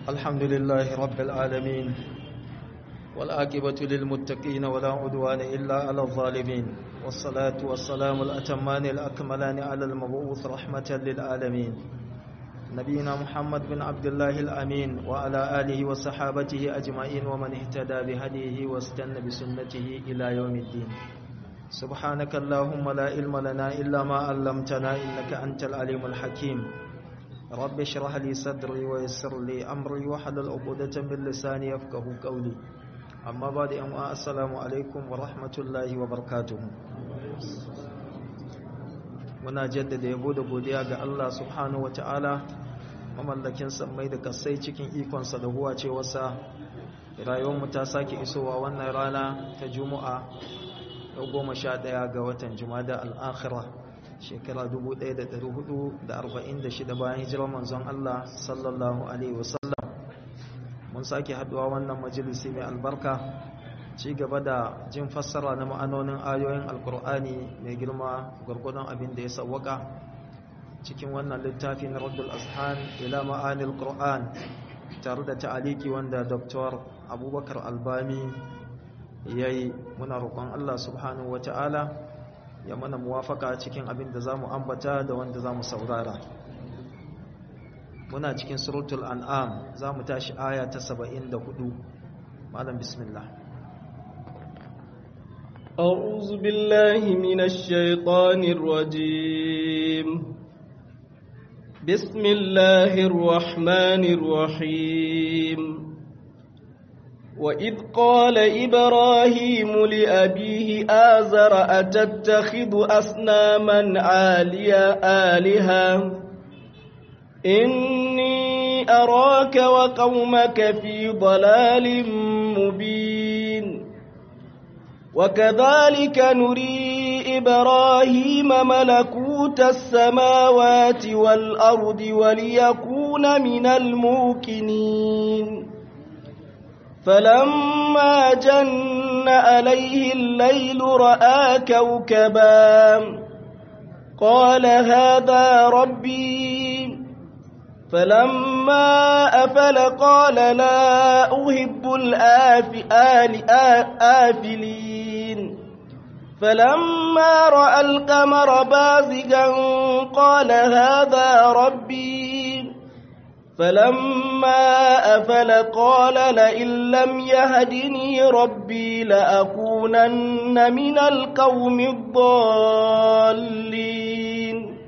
الحمد لله رب العالمين والآكبة للمتقين ولا عدوان إلا على الظالمين والصلاة والسلام الأتمان الأكملان على المبعوث رحمة للعالمين نبينا محمد بن عبد الله الأمين وعلى آله وصحابته أجمعين ومن اهتدى بهديه واستنى بسنته إلى يوم الدين سبحانك اللهم لا علم لنا إلا ما علمتنا إنك أنت العليم الحكيم رب اشرح لي صدري ويسر لي أمري وحلل عقدة من لساني يفقه قولي أما بعد أما السلام عليكم ورحمة الله وبركاته muna jaddada yabo da godiya ga Allah subhanahu wataala mamallakin sammai da kasai cikin ikonsa da huwa cewarsa rayuwarmu ta sake isowa wannan rana ta juma'a yau goma sha ɗaya ga watan jumada al'akhira shekara 1446 bayan hijirar manzon Allah sallallahu alaihi wasallam mun sake haduwa wannan majalisi mai albarka ci gaba da jin fassara na ma'anonin ayoyin alkur'ani mai girma gwargwadon abin da ya sawwaka cikin wannan littafi na raddul azhan ila ma'anil qur'an tare da ta'aliki wanda dr abubakar albami ya yi muna roƙon allah subhanahu wa ta'ala ya mana muwafaka cikin abin da za mu ambata da wanda za mu saurara muna cikin suratul an'am za mu tashi aya ta 74 malam bismillah أعوذ بالله من الشيطان الرجيم بسم الله الرحمن الرحيم وإذ قال إبراهيم لأبيه آزر أتتخذ أصناما عالية آلهة إني أراك وقومك في ضلال مبين وكذلك نري إبراهيم ملكوت السماوات والأرض وليكون من الموقنين فلما جن عليه الليل رأى كوكبا قال هذا ربي فلما أفل قال لا أحب الآفلين فلما رأى القمر بازغا قال هذا ربي فلما أفل قال لئن لم يهدني ربي لأكونن من القوم الضالين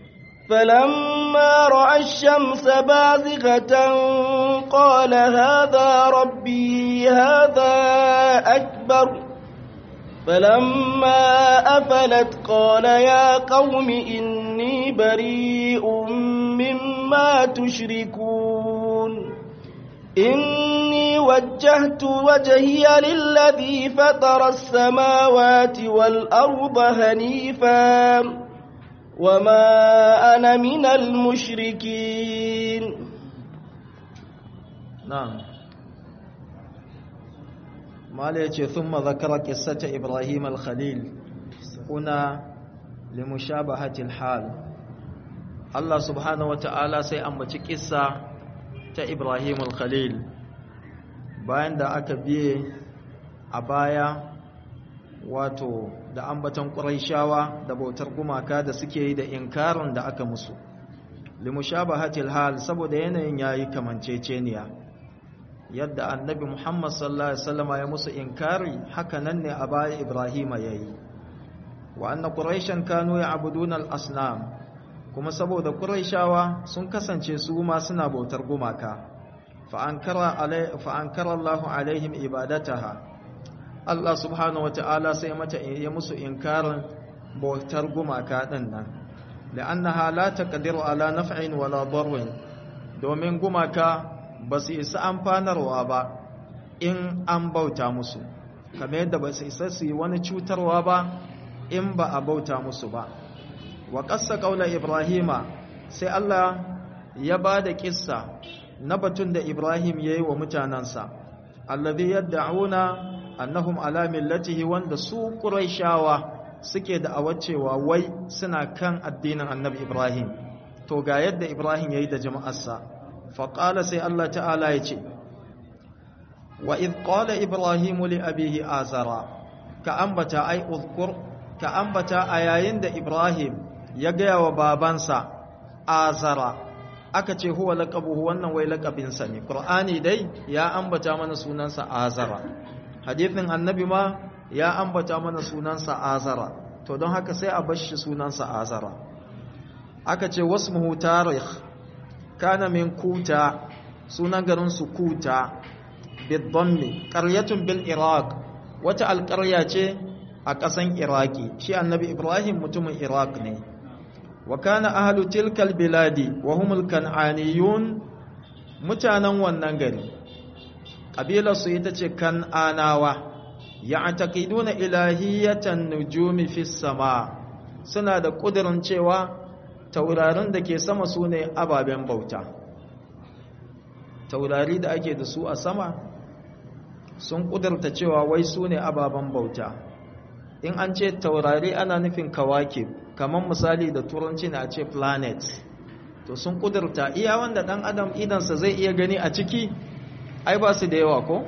فلما رأى الشمس بازغة قال هذا ربي هذا أكبر فلما أفلت قال يا قوم إني بريء مما تشركون إني وجهت وجهي للذي فطر السماوات والأرض هنيفا وما أنا من المشركين نعم ما ليتي ثم ذكر قصة إبراهيم الخليل هنا لمشابهة الحال الله سبحانه وتعالى سيأمتي قصة إبراهيم الخليل bayan da aka biye a baya wato da ambaton ƙuraishawa da bautar gumaka da suke yi da inkarin da aka musu limushabahatil hal saboda yanayin yayi kamanceceniya yadda annabi Muhammad sallallahu alaihi wasallam ya musu inkari haka nan ne a baya Ibrahima yayi wa anna quraishan kanu ya'buduna al-asnam kuma saboda quraishawa sun kasance su ma suna bautar gumaka fa ankara alai fa ankara Allahu alaihim ibadataha Allah subhanahu wata'ala sai mata ya musu inkarin bautar gumaka din nan la'annaha la taqdiru ala naf'in wala darrin domin gumaka ba su isa amfanarwa ba in an bauta musu kamar yadda ba su isa su yi wani cutarwa ba in ba a bauta musu ba wa ƙasa ƙaunar ibrahima sai Allah ya ba da ƙissa na batun da ibrahim ya yi wa mutanensa allazi yadda annahum ala millatihi wanda su ƙuraishawa suke da awacewa wai suna kan addinin annabi Ibrahim to ga yadda Ibrahim yayi da jama'arsa faƙala sai Allah ta'ala ya ce wa idh qala ibrahimu li abihi azara ka ambata ai uzkur ka ambata a yayin da ibrahim ya gaya wa babansa azara aka ce huwa laqabuhu wannan wai laqabinsa ne qur'ani dai ya ambata mana sunansa azara hadithin annabi ma ya ambata mana sunansa azara to don haka sai a bar shi sunansa azara aka ce wasmuhu tarikh kana min kuta sunan garin su kuta bidhammi qaryatun bil iraq wata alƙarya ce a ƙasan iraki shi annabi ibrahim mutumin iraq ne wa kana ahlu tilkal biladi wa humul kan'aniyun mutanen wannan gari kabilar su ita ce kan'anawa ya'taqiduna ilahiyatan nujumi fis sama suna da kudirin cewa taurarin da ke sama su ne ababen bauta taurari da ake da su a sama sun kudurta cewa wai su ne ababen bauta in an ce taurari ana nufin kawakib kamar misali da turanci na ce planet to sun kudurta iya wanda dan adam idansa zai iya gani a ciki ai ba su da yawa ko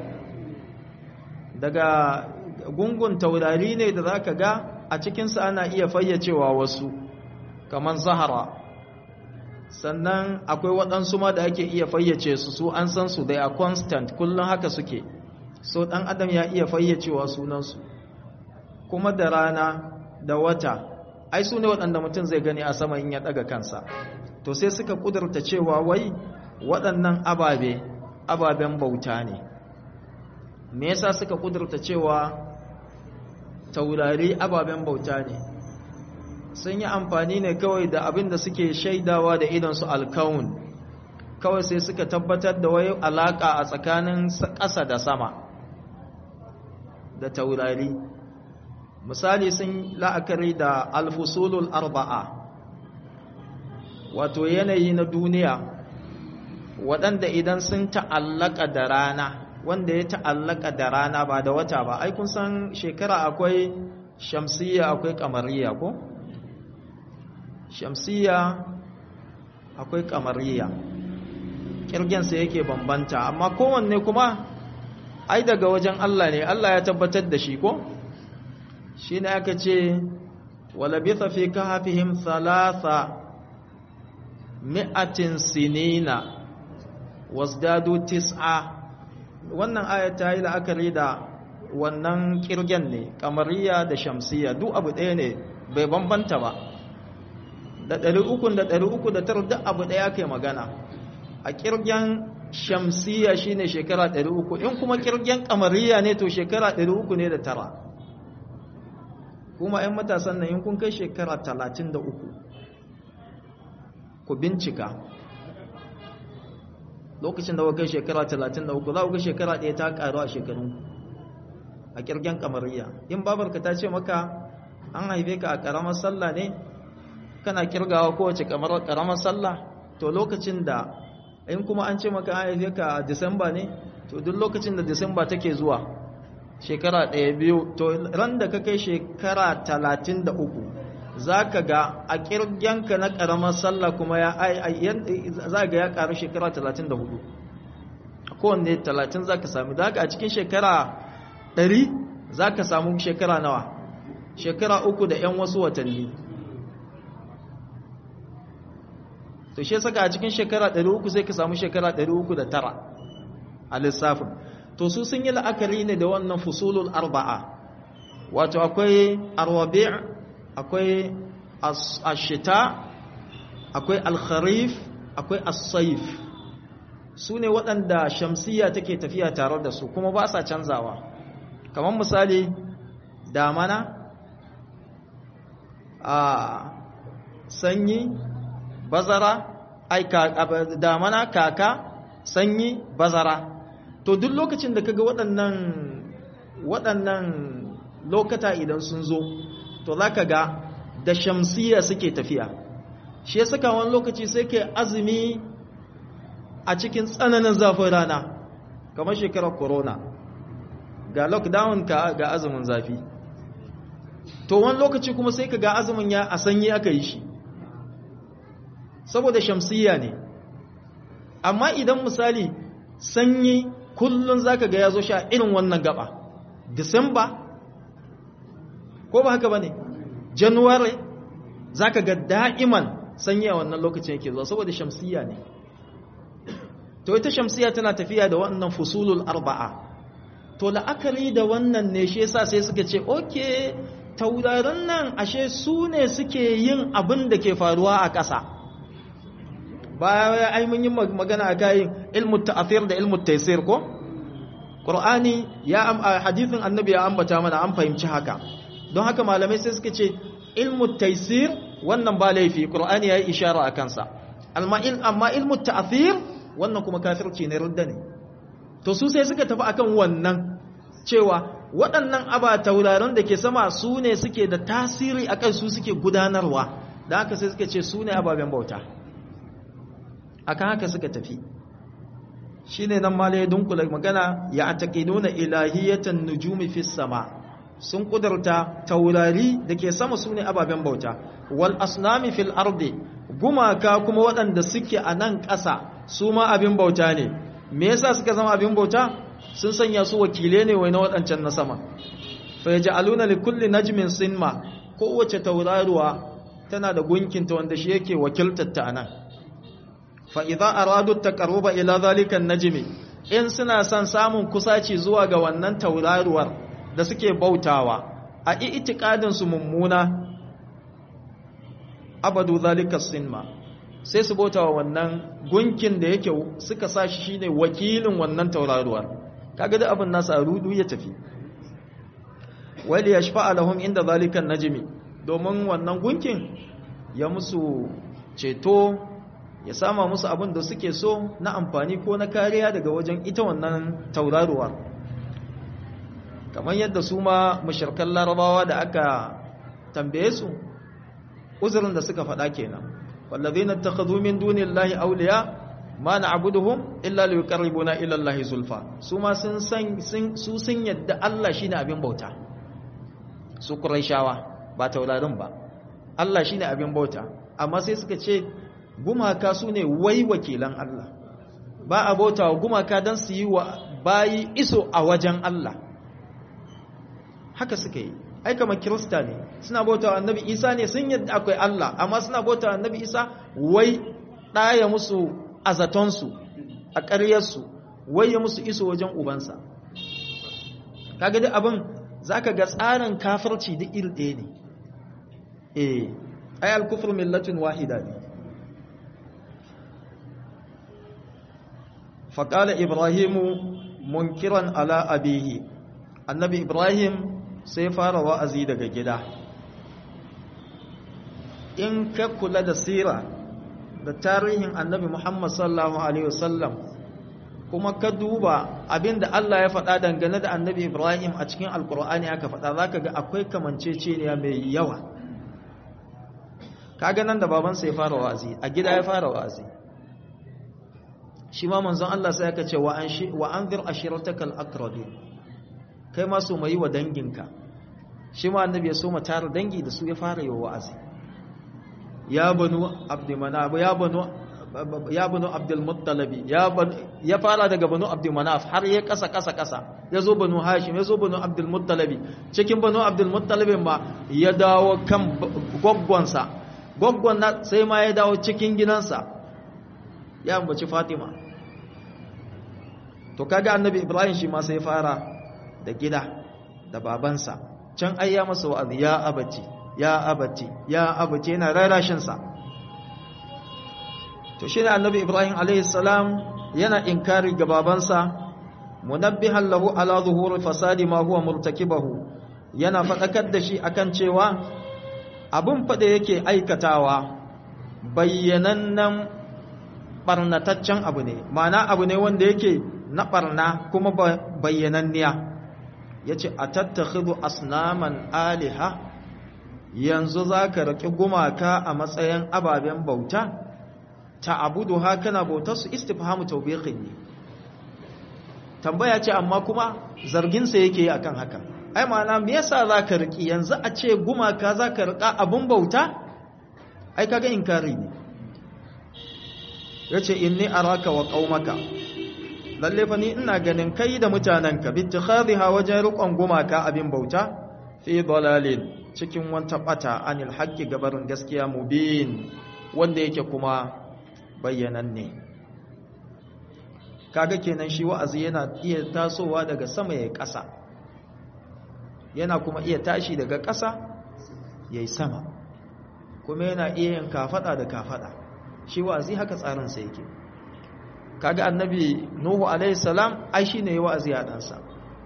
daga gungun taurari ne da za ka ga a cikinsa ana iya fayyacewa wasu kamar zahara sannan akwai waɗansu ma da ake iya fayyace su su an san su dai a constant kullum haka suke so ɗan adam ya iya fayyacewa sunansu kuma da rana da wata ai su ne waɗanda mutum zai gani a sama in ya ɗaga kansa to sai suka ƙudurta cewa wai waɗannan ababe ababen bauta ne me yasa suka ƙudurta cewa taurari ababen bauta ne sun yi amfani ne kawai da abin da suke shaidawa da idansu alkawun kawai sai suka tabbatar da wai alaƙa a tsakanin ƙasa da sama da taurari misali sun la'akari da alfusulul arba'a wato yanayi na duniya waɗanda idan sun ta'allaka da rana wanda ya ta'allaka da rana ba da wata ba ai kun san shekara akwai shamsiyya akwai kamariya ko shamsiyya akwai kamariya kirgensa yake bambanta amma kowanne kuma ai daga wajen Allah ne Allah ya tabbatar da shi ko shi ne aka ce walabitha fi kahfihim thalatha mi'atin sinina wasdadu tis'a wannan aya ta yi la'akari da wannan kirgen ne kamariya da shamsiya duk abu ɗaya ne bai bambanta ba da ɗari ukun da ɗari uku da tara duk abu ɗaya kai magana a kirgen shamsiya shine shekara ɗari uku in kuma kirgen kamariya ne to shekara ɗari uku ne da tara kuma 'yan matasan nan in kun kai shekara talatin da uku ku bincika lokacin da kai shekara 33 za ku ga shekara ɗaya ta ƙaru a shekarun a ƙirgen kamariya in babarka ta ce maka an haife ka a ƙaramar sallah ne kana ƙirgawa kowace ƙaramar sallah to lokacin da in kuma an ce maka an haife ka a disamba ne to duk lokacin da disamba take zuwa shekara ɗaya biyu to ran da ka kai shekara 33 za ka ga a ƙirgenka na ƙaramar sallah kuma ya za ga ya ƙaru shekara 34 a kowanne 30 za ka sami da haka a cikin shekara 100 za ka samu shekara nawa shekara uku da 'yan wasu watanni to shi saka a cikin shekara 300 sai ka samu shekara 309 a lissafin to su sun yi la'akari ne da wannan fusulul arba'a wato akwai arwabi' akwai ashita akwai alkharif akwai as-saif su ne waɗanda shamsiya take tafiya tare da su kuma ba sa canzawa kamar misali damana a sanyi bazara ai damana kaka sanyi bazara to duk lokacin da kaga waɗannan waɗannan lokata idan sun zo to za ka ga da shamsiya suke tafiya shi ya saka wani lokaci sai ke azumi a cikin tsananin zafin rana kamar shekarar corona ga lockdown ka ga azumin zafi to wani lokaci kuma sai ka ga azumin ya a sanyi aka yi shi saboda shamsiya ne amma idan misali sanyi kullun zaka ga yazo sha irin wannan gaba December ko ba haka bane January zaka ga da'iman sanyi a wannan lokacin yake zuwa saboda shamsiya ne to ita shamsiya tana tafiya da wannan fusulul arba'a to la'akari da wannan ne shi yasa sai suka ce okay tauraron nan ashe su ne suke yin abin da ke faruwa a ƙasa baya ai mun yi magana a kayan ilmu ta'athir da ilmu taysir ko qur'ani ya hadithin annabi ya ambata mana an fahimci haka don haka malamai sai suka ce ilmu taysir wannan ba laifi qur'ani ya yi ishara a kansa amma ilmu ta'athir wannan kuma kafirci ne rudda ne to su sai suka tafi akan wannan cewa waɗannan aba tauraron da ke sama su ne suke da tasiri akan su suke gudanarwa da haka sai suka ce su ne ababen bauta akan haka suka tafi shi ne nan mala ya dunkula magana ya taƙiduna ilahiyatan nujumi fi sama sun ƙudurta taurari da ke sama su ne ababen bauta wal asnami fil ardi gumaka kuma waɗanda suke a nan ƙasa su ma abin bauta ne me yasa suka zama abin bauta sun sanya su wakile ne wai na waɗancan na sama fa yaj'aluna li kulli najmin sinma kowace tauraruwa tana da gunkinta wanda shi yake wakiltar ta anan fa idza aradu taqarruba ila zalika najmi in suna son samun kusaci zuwa ga wannan tauraruwar da suke bautawa a i'tiqadin su mummuna abadu zalika sinma sai su bauta wa wannan gunkin da yake suka sa shi shine wakilin wannan tauraruwar kaga da abin nasa rudu ya tafi wali yashfa'a lahum inda zalika najmi domin wannan gunkin ya musu ceto ya sama musu abin da suke so na amfani ko na kariya daga wajen ita wannan tauraruwa kamar yadda su ma mushrikan larabawa da aka tambaye su uzurin da suka faɗa kenan والذين اتخذوا من دون الله أولياء ما نعبدهم إلا ليقربونا إلى الله زلفى سوما سن سن su sun yadda Allah shine abin bauta su Qurayshawa ba taurarin ba Allah shine abin bauta amma sai suka ce gumaka su ne wai wakilan Allah ba a bauta wa gumaka dan su yi wa bayi iso a wajen Allah haka suka yi ai kamar kirista ne suna bauta wa annabi isa ne sun yadda akwai Allah amma suna bauta wa annabi isa wai ɗaya musu a zatonsu a ƙaryarsu wai ya musu iso wajen ubansa kaga duk abin za ka ga tsarin kafirci duk iri ɗaya ne eh ai alkufur millatin wahida ne faƙala ibrahimu munkiran ala abihi annabi ibrahim sai fara wa'azi daga gida in ka kula da sira da tarihin annabi Muhammad sallallahu Alaihi wasallam kuma ka duba abinda Allah ya faɗa dangane da annabi Ibrahim a cikin alkur'ani aka faɗa za ka ga akwai kamanceceniya mai yawa ka nan da babansa ya fara wa'azi a gida ya fara wa'azi shi ma manzon Allah sai aka ce wa an zir ashiratakal akrabin kai ma so mai wa danginka shi ma annabi ya so ma tara dangi da su ya fara yi wa'azi ya banu abdulmanaf ya banu ya banu abdulmuttalabi ya fara daga banu abdulmanaf har ya kasa kasa kasa ya zo banu hashim ya zo banu abdulmuttalabi cikin banu abdulmuttalabin ma ya dawo kan gwaggwansa gwaggwan sai ma ya dawo cikin gidansa ya ambaci fatima to kaga annabi ibrahim shi ma sai fara da gida da babansa can ai ya masa wa'azi ya abati ya abati ya abati yana rarashin sa to shine annabi ibrahim alayhi salam yana inkari ga babansa munabbihan lahu ala zuhuri fasadi ma huwa murtakibahu yana fadakar da shi akan cewa abun fada yake aikatawa bayyanannen barnataccen abu ne ma'ana abu ne wanda yake na barna kuma bayyananniya ya ce a tattakhidhu asnaman aliha yanzu za ka raƙi gumaka a matsayin ababen bauta ta abudu ha kana bautar su istifhamu tawbiqin ne tambaya ce amma kuma zarginsa yake yi akan haka ai ma'ana me yasa za ka riƙi yanzu a ce gumaka za ka riƙa abin bauta ai kaga inkari ne yace inni araka wa qaumaka lalle fa ni ina ganin kai da mutananka bittikhadhiha wajen rukon gumaka abin bauta fi dalalin cikin wanta bata anil haqqi gabarin gaskiya mubin wanda yake kuma bayyananne kaga kenan shi wa'azi yana iya tasowa daga sama yayin ƙasa yana kuma iya tashi daga ƙasa yayin sama kuma yana iya yin kafada da kafada shi wa'azi haka tsarin sa yake kaga annabi nuhu alaihi salam ai shine wa'azi a dansa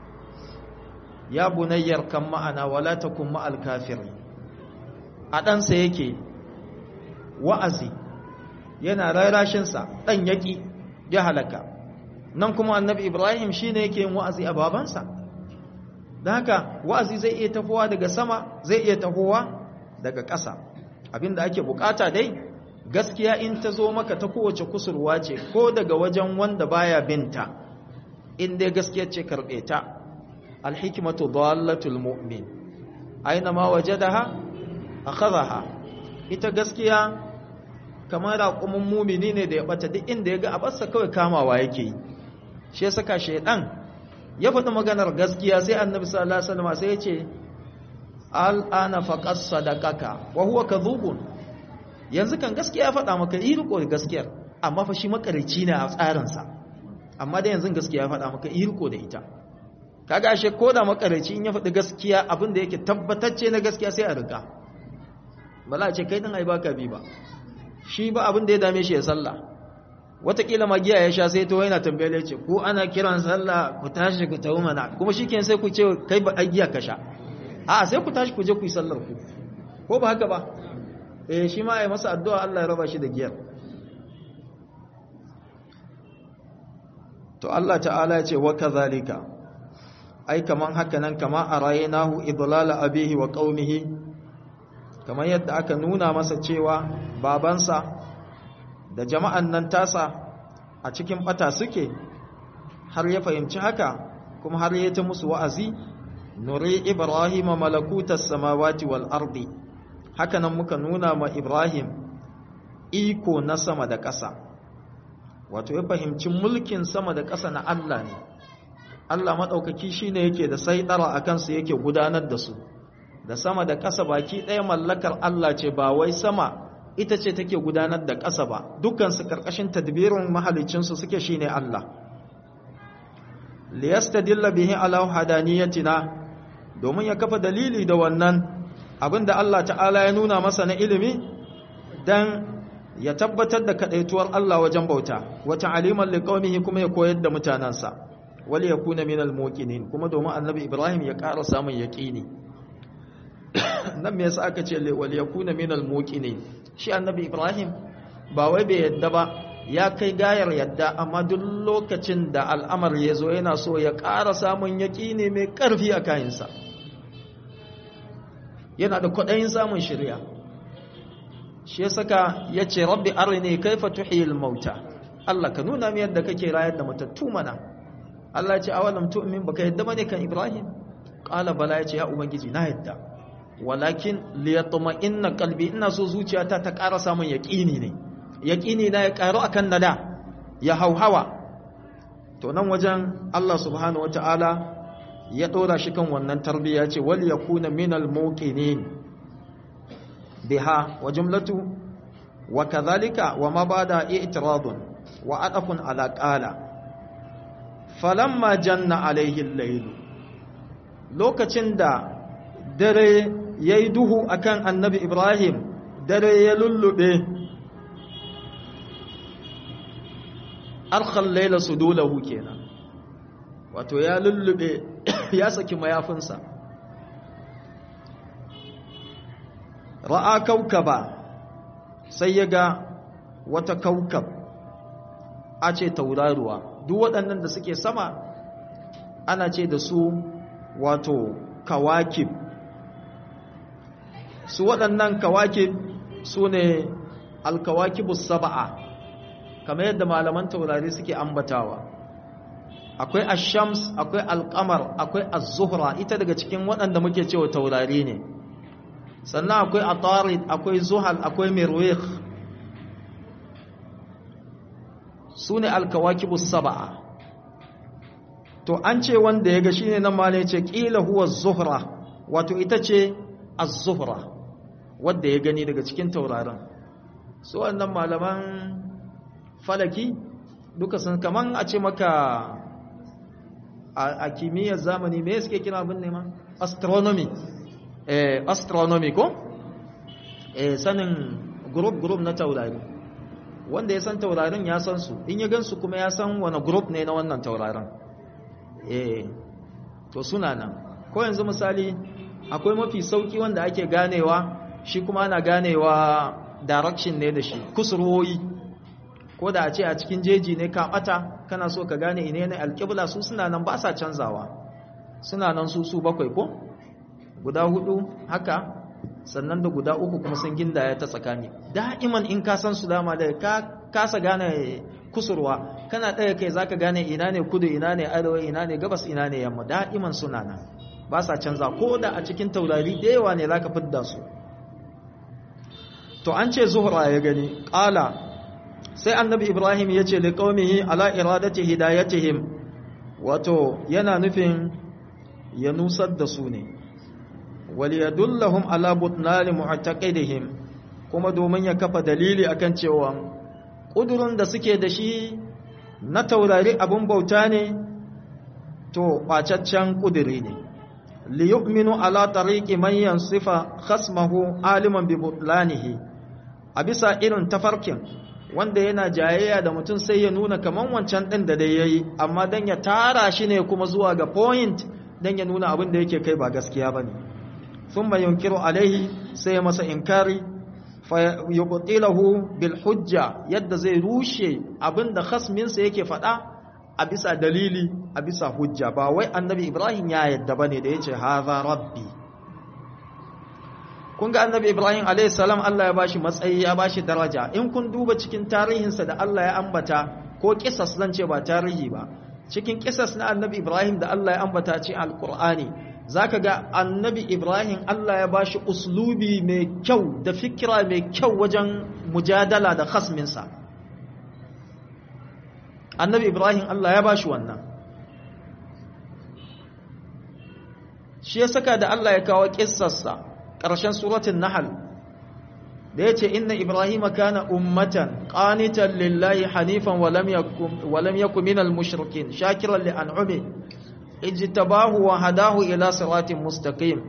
ya bunayyar kan ma'ana wala takun ma'al kafirin a dansa yake wa'azi yana rarashin sa dan yaki ya halaka nan kuma annabi ibrahim shine yake yin wa'azi a babansa dan haka wa'azi zai iya tafowa daga sama zai iya tafowa daga ƙasa abinda ake bukata dai gaskiya in ta zo maka ta kowace kusurwa ce ko daga wajen wanda baya binta in dai gaskiya ce karbe ta alhikmatu dallatul mu'min aina ma wajadaha akhadha ita gaskiya kamar raƙumin mumini ne da ya bata duk inda ya ga abarsa kawai kamawa yake yi shi ya saka shaidan ya faɗi maganar gaskiya sai annabi sallallahu alaihi wasallam sai ya ce al'ana faqas sadaqaka wa huwa kadhubun yanzu kan gaskiya ya faɗa maka yi riko da gaskiyar amma fa shi makarici ne a tsarinsa amma da yanzu gaskiya ya faɗa maka yi riko da ita kaga ashe ko da makarici in ya faɗi gaskiya abin da yake tabbatacce na gaskiya sai a riga ba za a ce kai din ai baka bi ba shi ba abin da ya dame shi ya sallah watakila magiya ya sha sai to yana tambayar ya ce ko ana kiran sallah ku tashi ku tawo mana kuma shikenan sai ku ce kai ba giya ka sha a'a sai ku tashi ku je ku yi sallar ku ko ba haka ba eh shi ma ya masa addu'a Allah ya raba shi da giyar to Allah ta'ala ya ce wa kadhalika ai kaman haka nan kama araynahu idlala abihi wa qaumihi kamar yadda aka nuna masa cewa babansa da jama'an nan tasa a cikin bata suke har ya fahimci haka kuma har ya ta musu wa'azi nuri ibrahima malakutas samawati wal ardi haka nan muka nuna ma Ibrahim iko na sama da ƙasa wato ya fahimci mulkin sama da ƙasa na Allah ne Allah maɗaukaki shi ne yake da saidara a kansu yake gudanar da su da sama da ƙasa baki ɗaya mallakar Allah ce ba wai sama ita ce take gudanar da ƙasa ba dukansu ƙarƙashin tadbirin mahalicinsu suke shi ne Allah liyastadilla bihi ala hadaniyatina domin ya kafa dalili da wannan abinda Allah ta'ala ya nuna masa na ilimi dan ya tabbatar da kadaituwar Allah wajen bauta wata aliman liqaumihi kuma ya koyar da mutanansa wal yakuna minal muqinin kuma domin annabi Ibrahim ya ƙara samun yaqini nan me yasa aka ce wal yakuna minal muqinin shi annabi Ibrahim ba wai bai yadda ba ya kai gayar yadda amma duk lokacin da al'amar ya zo yana so ya ƙara samun yaqini mai ƙarfi a kayansa yana da kwaɗayin samun shirya shi ya saka ya ce rabbi arini kaifa tuhiyil mauta Allah ka nuna mi yadda kake rayar da matattu mana Allah ya ce awalam tu'min baka yadda bane kan Ibrahim qala bala ya ce ya ubangiji na yadda walakin liyatma'inna qalbi ina so zuciyata ta ƙara samun yaqini ne yaqini na ya ƙaru akan nada ya hauhawa to nan wajen Allah subhanahu wataala ya ɗora shi kan wannan tarbiyya ce wal yakuna minal muqinin biha wa jumlatu wa kadhalika wa ma bada i'tiradun wa adafun ala qala falamma janna alaihi al-layl lokacin da dare yayi duhu akan annabi ibrahim dare ya lullube arkhal layla sudulahu kenan wato ya lullube ya saki mayafinsa ra'a kaukaba sai ya ga wata kaukab a ce tauraruwa duk waɗannan da suke sama ana ce da su wato kawakib su waɗannan kawakib su ne alkawakibus saba'a kamar yadda malaman taurari suke ambatawa akwai ashams akwai alkamar akwai az-zuhra ita daga cikin waɗanda muke cewa taurari ne sannan akwai atarid akwai zuhal akwai mirwikh su ne alkawakibus saba'a to an ce wanda ya ga shi ne nan ma ne ce ƙila huwa zuhra wato ita ce az-zuhra wadda ya gani daga cikin taurarin su wannan malaman falaki duka sun kaman a ce maka a kimiyyar zamani me suke kira abin ne ma astronomy eh astronomy ko eh sanin group group na taurari wanda ya san taurarin ya san su in ya gansu kuma ya san wani group ne na wannan taurarin eh to suna nan ko yanzu misali akwai mafi sauki wanda ake ganewa shi kuma ana ganewa direction ne da shi kusurwoyi ko da a ce a cikin jeji ne ka bata kana so ka gane ine ne alƙibla su suna nan ba sa canzawa suna nan su su bakwai ko guda hudu haka sannan da guda uku kuma sun gindaya ta tsakani da'iman in ka san su dama da ka kasa gane kusurwa kana ɗaya kai zaka gane ina ne kudu ina ne arewa ina ne gabas ina ne yamma da'iman suna nan ba sa canza ko da a cikin taurari da yawa ne zaka fidda su to an ce zuhra ya gani ƙala sai annabi ibrahim ya ce da ƙaumihi ala iradati hidayatihim wato yana nufin ya nusar da su ne waliyadullahum ala butnali mu'taqidihim kuma domin ya kafa dalili akan cewa kudurin da suke da shi na taurari abun bauta ne to bacaccen kuduri ne li yu'minu ala tariqi man yansifa khasmahu aliman bi butlanihi a bisa irin tafarkin wanda yana jayayya da mutum sai ya nuna kaman wancan din da dai yayi amma dan ya tara shi ne kuma zuwa ga point dan ya nuna abin da yake kai ba gaskiya bane thumma yunkiru alaihi sai ya masa inkari fa yubtilahu bil hujja yadda zai rushe abin da khasmin sa yake fada a bisa dalili a bisa hujja ba wai annabi ibrahim ya yadda bane da yace hadha rabbi kun ga annabi ibrahim alayhi salam Allah ya bashi matsayi ya bashi daraja in kun duba cikin tarihinsa da Allah ya ambata ko kisas zan ce ba tarihi ba cikin kisas na annabi ibrahim da Allah ya ambata cikin alqur'ani zaka ga annabi ibrahim Allah ya bashi uslubi mai kyau da fikira mai kyau wajen mujadala da khasminsa annabi ibrahim Allah ya bashi wannan shi ya saka da Allah ya kawo kissarsa ƙarshen suratun nahal da ya ce inna ibrahim kana ummatan qanitan lillahi hanifan wa lam yakun minal mushrikin shakiran li an'ami ijtabahu wa hadahu ila siratin mustaqim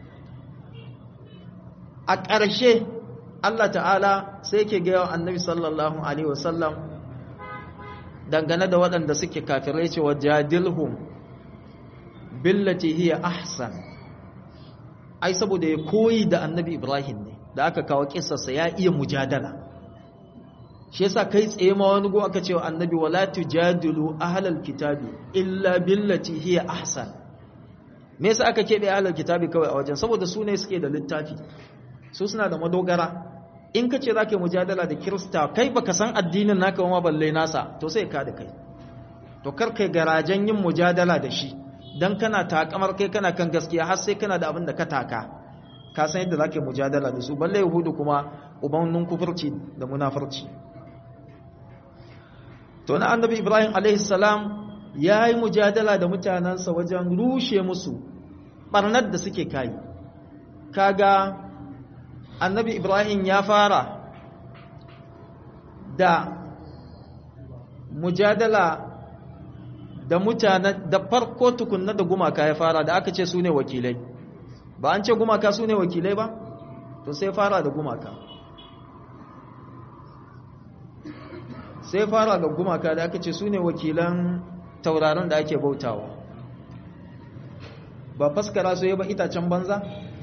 a ƙarshe Allah ta'ala sai ke ga annabi sallallahu alaihi wasallam dangane da waɗanda suke kafirai cewa jadilhum billati hiya ahsan ai saboda ya koyi da annabi ibrahim ne da aka kawo kissarsa ya iya mujadala shi yasa kai tsaye ma wani go aka cewa annabi wala tujadilu ahlal kitabi illa billati hiya ahsan me yasa aka kebe ahlal kitabi kawai a wajen saboda su ne suke da littafi su suna da madogara in ka ce za ka yi mujadala da kirista kai baka san addinin naka ma balle nasa to sai ka da kai to kar kai garajen yin mujadala da shi dan kana takamar kai kana kan gaskiya har sai kana da abin da ka taka ka san yadda za ka yi mujadala da su balle yahudu kuma ubannin kufurci da munafurci to na annabi ibrahim alaihi salam ya yi mujadala da mutanensa wajen rushe musu barnar da suke kai kaga annabi ibrahim ya fara da mujadala da mutane da farko tukunna da gumaka ya fara da aka ce su ne wakilai ba an ce gumaka su ne wakilai ba to sai fara da gumaka sai fara ga gumaka da aka ce su ne wakilan tauraron da ake bautawa ba faskara su yi ba itacen banza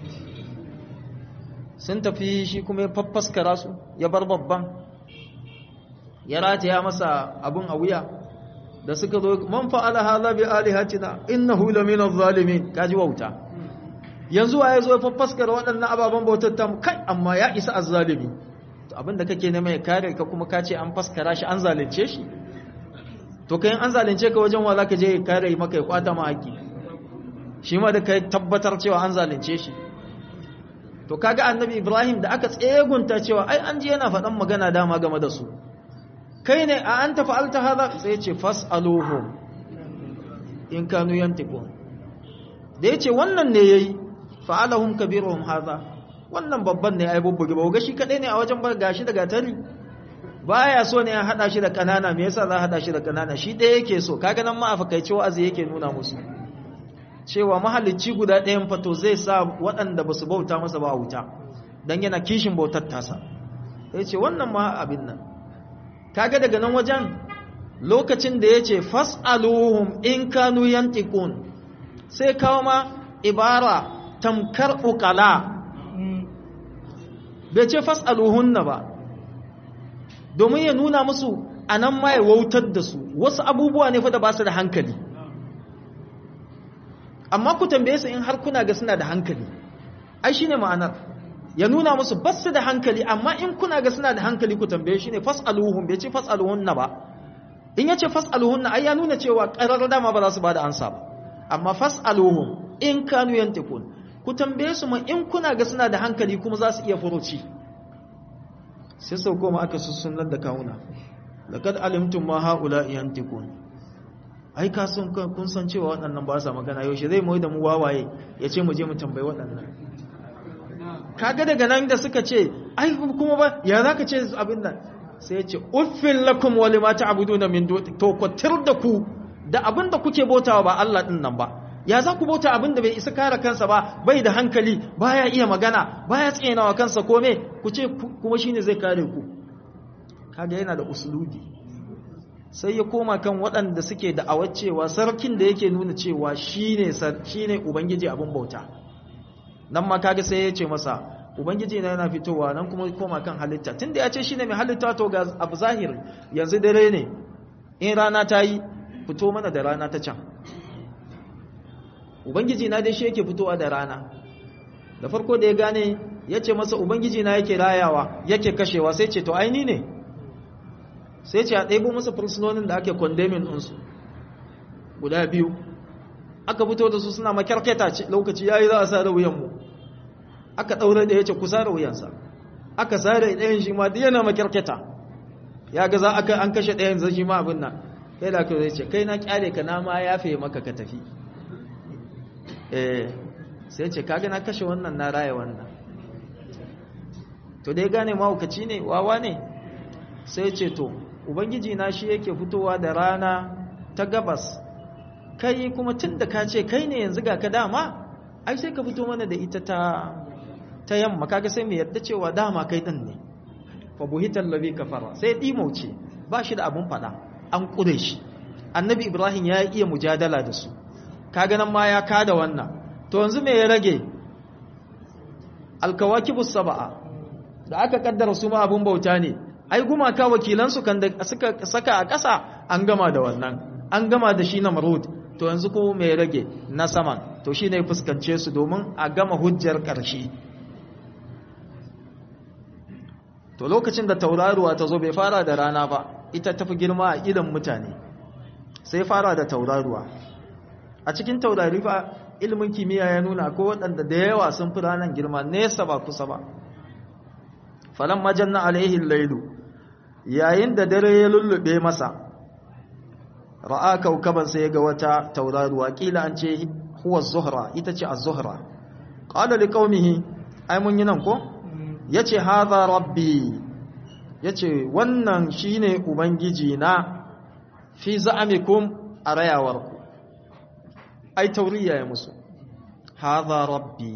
sun tafi shi kuma ya faffaskara su ya bar babban ya rataya masa abin a wuya da suka zo man fa'ala hadha bi alihatina innahu lamina adh-dhalimin kaji wauta yanzu waye zo ya faffaskara waɗannan ababen bautar ta kai amma ya isa azzalimi to abinda kake nema ya kare ka kuma kace an faskara shi an zalunce shi to kai an zalunce ka wajen wa zaka je ya kare maka ya kwata ma haƙi shi ma da kai tabbatar cewa an zalunce shi to kaga annabi ibrahim da aka tsegunta cewa ai an ji yana faɗan magana dama game da su kai ne a anta fa'alta hadha sai ce fas'aluhum in kanu yantiqun da yace wannan ne yayi fa'alahum kabiruhum hadha wannan babban ne ai bubbuge ba ga shi kadai ne a wajen bar gashi daga tari baya so ne ya hada shi da kanana me yasa za a hada shi da kanana shi ɗaya yake so kaga nan ma a fakaice wa'azi yake nuna musu cewa mahalicci guda ɗayan fato zai sa waɗanda ba su bauta masa ba a wuta don yana kishin bautar tasa ya ce wannan ma abin nan kaga daga nan wajen lokacin da ya ce fas'aluhum in kanu yantiqun sai kawo ma ibara tamkar ukala bai ce fas'aluhunna ba domin ya nuna musu a nan ma ya wautar da su wasu abubuwa ne fa da ba su da hankali amma ku tambaye su in har kuna ga suna da hankali ai shine ma'anar ya nuna musu ba su da hankali amma in kuna ga suna da hankali ku tambaye shi ne fas'aluhum bai ce fas'aluhunna ba in yace fas'aluhunna ai ya nuna cewa qarar dama ba za su bada ansa ba amma fas'aluhum in kanu yantikun ku tambaye su ma in kuna ga suna da hankali kuma za su iya furuci sai sau koma aka sussunar da kawuna laqad alimtum ma haula yantikun ai ka sun kun san cewa waɗannan ba sa magana yaushe zai mai da mu wawaye ya ce mu je mu tambayi waɗannan kaga daga nan da suka ce ai kuma ba ya za ka ce abin nan sai ya ce uffin lakum wa lima ta'buduna min duni to ku da ku da abin da kuke bautawa ba Allah din nan ba ya za ku bauta abin da bai isa kare kansa ba bai da hankali baya iya magana baya tsinawa kansa kome ku ce kuma shine zai kare ku kaga yana da usulubi sai ya koma kan waɗanda suke da cewa sarkin da yake nuna cewa shine shine ubangiji abin bauta nan ma kaga sai ya ce masa ubangiji na yana fitowa nan kuma koma kan halitta tunda ya ce shine mai halitta to ga abu zahiri yanzu dare ne in rana ta yi fito mana da rana ta can ubangiji na dai shi yake fitowa da rana da farko da ya gane ya ce masa ubangiji na yake rayawa yake kashewa sai ce to aini ne sai ce a ɗaibo masa fursunonin da ake kwandemin ɗinsu guda biyu aka fito da su suna makyarketa ce lokaci ya yi za a sare wuyanmu aka ɗaure da ya ce ku sare wuyansa aka sare ɗayan shi ma da yana makyarketa ya ga za aka an kashe ɗayan zai shi ma abin nan kai da zai ce kai na kyale ka na ma ya fiye maka ka tafi eh sai ce kaga na kashe wannan na raya wannan to dai gane mahaukaci ne wawa ne sai ce to ubangiji na shi yake fitowa da rana ta gabas kai kuma tun da ka ce kai ne yanzu ga ka dama ai sai ka fito mana da ita ta ta yamma kaga sai mu yarda cewa dama kai din ne fa buhital ladhi kafara sai dimauce ba shi da abun fada an kure shi annabi ibrahim ya iya mujadala da su kaga nan ma ya kada wannan to yanzu me ya rage alkawakibus sab'a da aka kaddara su ma abun bauta ne ai gumaka wakilansu kan da suka saka a ƙasa an gama da wannan an gama da shi na marud to yanzu ko mai rage na saman to shi ne fuskance su domin a gama hujjar ƙarshe to lokacin da tauraruwa ta zo bai fara da rana ba ita tafi girma a idan mutane sai fara da tauraruwa a cikin taurari fa ilimin kimiyya ya nuna ko waɗanda da yawa sun fi ranar girma nesa ba kusa ba falan majanna alaihin lailu yayin da dare ya lullube masa ra'a kaukaban sai ga wata tauraruwa kila an ce huwa zuhra ita ce az-zuhra qala liqaumihi ai mun yi nan ko yace hadha rabbi yace wannan shine ubangiji na fi za'amikum arayawarku ai tauriya ya musu hadha rabbi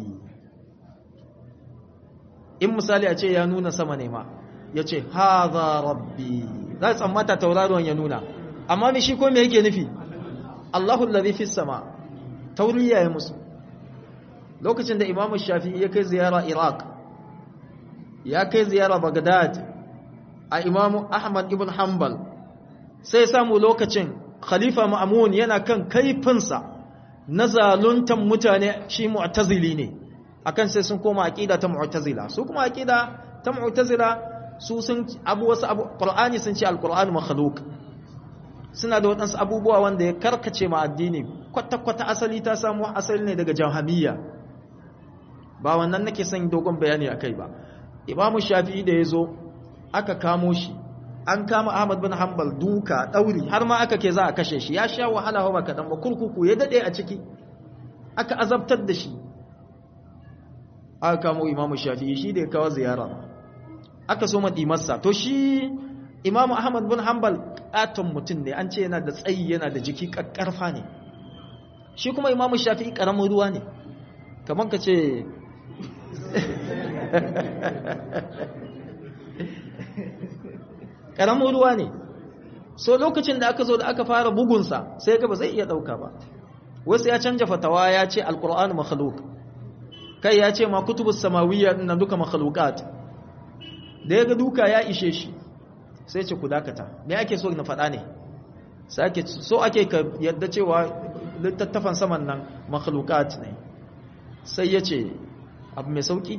in misali a ce ya nuna sama ne ma ya ce haza rabbi za a tsammata tauraruwan ya nuna amma mai shi ko me yake nufi Allahu lalzi fi sama tauriya ya musu lokacin da imamu shafi'i ya kai ziyara iraq ya kai ziyara bagdad a imamu ahmad ibn hanbal sai samu lokacin khalifa ma'amun yana kan kaifinsa na zaluntan mutane shi mu'tazili ne akan sai sun koma aqida ta mu'tazila su kuma aqida ta mu'tazila su sun abu wasu abu qur'ani sun ce alqur'anu makhluq suna da wadansu abubuwa wanda ya karkace ma addini kwata kwata asali ta samu asali ne daga jahamiyya ba wannan nake son dogon bayani akai ba imamu shafi'i da yazo aka kamo shi an kama Ahmad bin Hanbal duka dauri har ma aka ke za a kashe shi ya sha wahala ba kadan ba kurkuku ya dade a ciki aka azabtar da shi aka kamo Imam Shafi'i shi da ya kawo ziyara aka so masa to shi Imam Ahmad bin Hanbal katon mutum ne an ce yana da tsayi yana da jiki kakkarfa ne shi kuma Imam Shafi'i karamin ruwa ne kamar ka ce ƙaramin ruwa ne so lokacin da aka zo da aka fara bugunsa sai ga ba zai iya ɗauka ba wasu ya canja fatawa ya ce alƙur'an makhluk kai ya ce ma kutubus samawiyya nan duka makhlukat da ya ga duka ya ishe shi sai ce ku dakata me ake so na faɗa ne so ake ka yadda cewa littattafan saman nan makhlukat ne sai ya ce abu mai sauki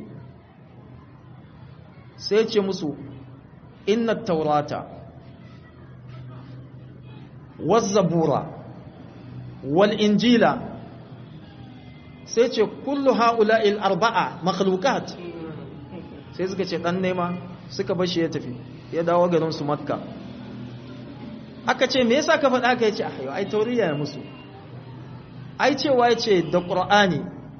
sai ce musu inna taurata wazzabura wal injila sai ce kullu ha'ula'il arba'a makhlukat sai suka ce dan nema suka bashi ya tafi ya dawo garin su makka aka ce me yasa ka faɗa ka yace ayo ai tauriya ya musu ai cewa yace da qur'ani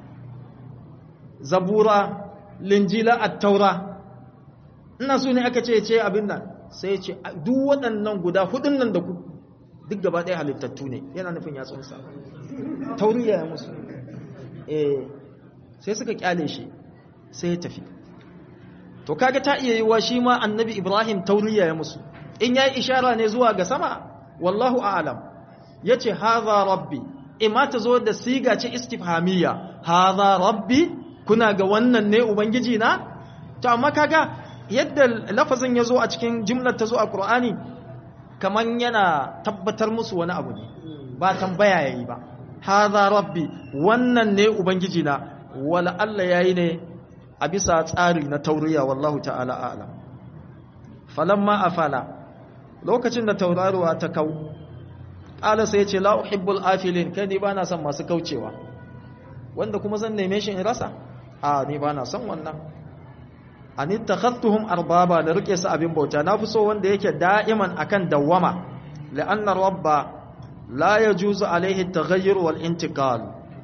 zabura linjila at-taura ina so ne aka ce ce abin nan sai ya ce duk waɗannan guda hudun nan da ku duk gaba ɗaya halittattu ne yana nufin ya tsunsa tauriya ya musu eh sai suka kyale shi sai ya tafi to kaga ta iya yiwa shi ma annabi ibrahim tauriya ya musu in yayi ishara ne zuwa ga sama wallahu a'lam yace hadha rabbi imma ta zo da siga ce istifhamiyya hadha rabbi kuna ga wannan ne ubangiji na to amma kaga yadda lafazin ya zo a cikin jimlar ta zo a ƙur'ani kamar yana tabbatar musu wani abu ne ba tambaya ya yi ba haza rabbi wannan ne ubangiji na wala Allah ya yi ne a bisa tsari na tauriya wallahu ta'ala alam falamma afala lokacin da tauraruwa ta kau ƙala sai ce la uhibbul afilin kai ni bana son masu kaucewa wanda kuma zan neme shi in rasa a ni bana son wannan an ittakhadtuhum arbaba da rike su abin bauta nafi so wanda yake da'iman akan dawwama la'anna rabba la yajuzu alaihi at-taghayyur wal intiqal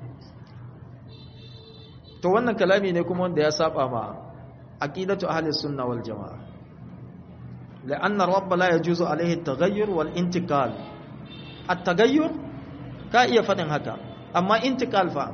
to wannan kalami ne kuma wanda ya saba ma aqidatu ahli sunna wal jamaa la'anna rabba la yajuzu alaihi at-taghayyur wal intiqal at-taghayyur ka iya fadin haka amma intiqal fa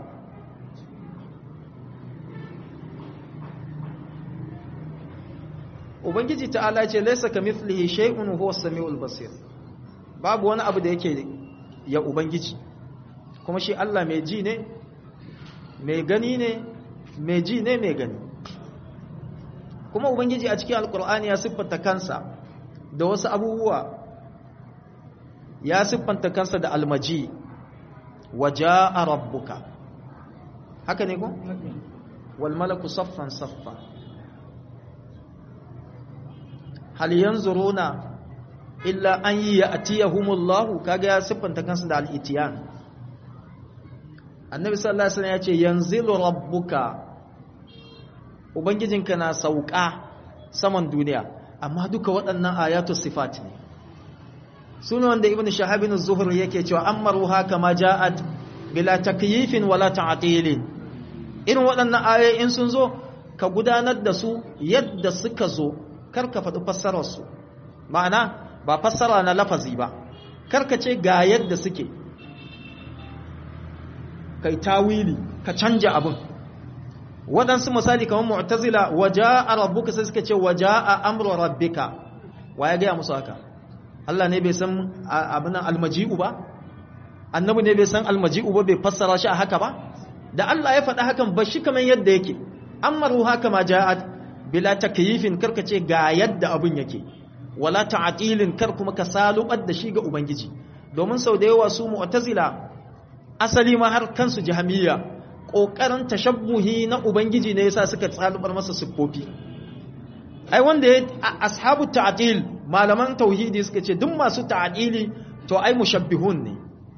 ubangiji ta'ala ce laysa kamithlihi shay'un huwa as-sami'ul basir babu wani abu da yake ya ubangiji kuma shi Allah mai ji ne mai gani ne mai ji ne mai gani kuma ubangiji a cikin alkur'ani ya siffanta kansa da wasu abubuwa ya siffanta kansa da almaji waja'a rabbuka haka ne ko wal malaku saffan saffa hal yanzuruna illa an ya'tiyahumullahu kaga ya siffanta kansa da al-itiyan annabi sallallahu alaihi wasallam ya ce yanzilu rabbuka ubangijinka na sauka saman duniya amma duka waɗannan ayatu sifat ne suna wanda ibnu shahabin az-zuhr yake cewa amaruha kama ja'at bila takyifin wala ta'tilin irin waɗannan ayoyi in sun zo ka gudanar da su yadda suka zo kar ka faɗi fassarar su ma'ana ba fassara na lafazi ba kar ka ce ga yadda suke kai tawili ka canja abin waɗansu misali kamar mu'tazila waja'a rabbuka sai suka ce waja'a amru rabbika wa ya gaya musu haka Allah ne bai san abin almaji'u ba annabi ne bai san almaji'u ba bai fassara shi a haka ba da Allah ya faɗa hakan ba shi kamar yadda yake amaru haka ma ja'at bila takyifin karka ce ga yadda abin yake wala ta'tilin kar kuma ka salubar da shi ga ubangiji domin sau da yawa su mu'tazila asali ma har kansu jahamiyya ƙoƙarin tashabbuhi na ubangiji ne yasa suka tsalubar masa siffofi ai wanda ya ashabu ta'dil malaman tauhidi suka ce duk masu ta'dili to ai mushabbihun ne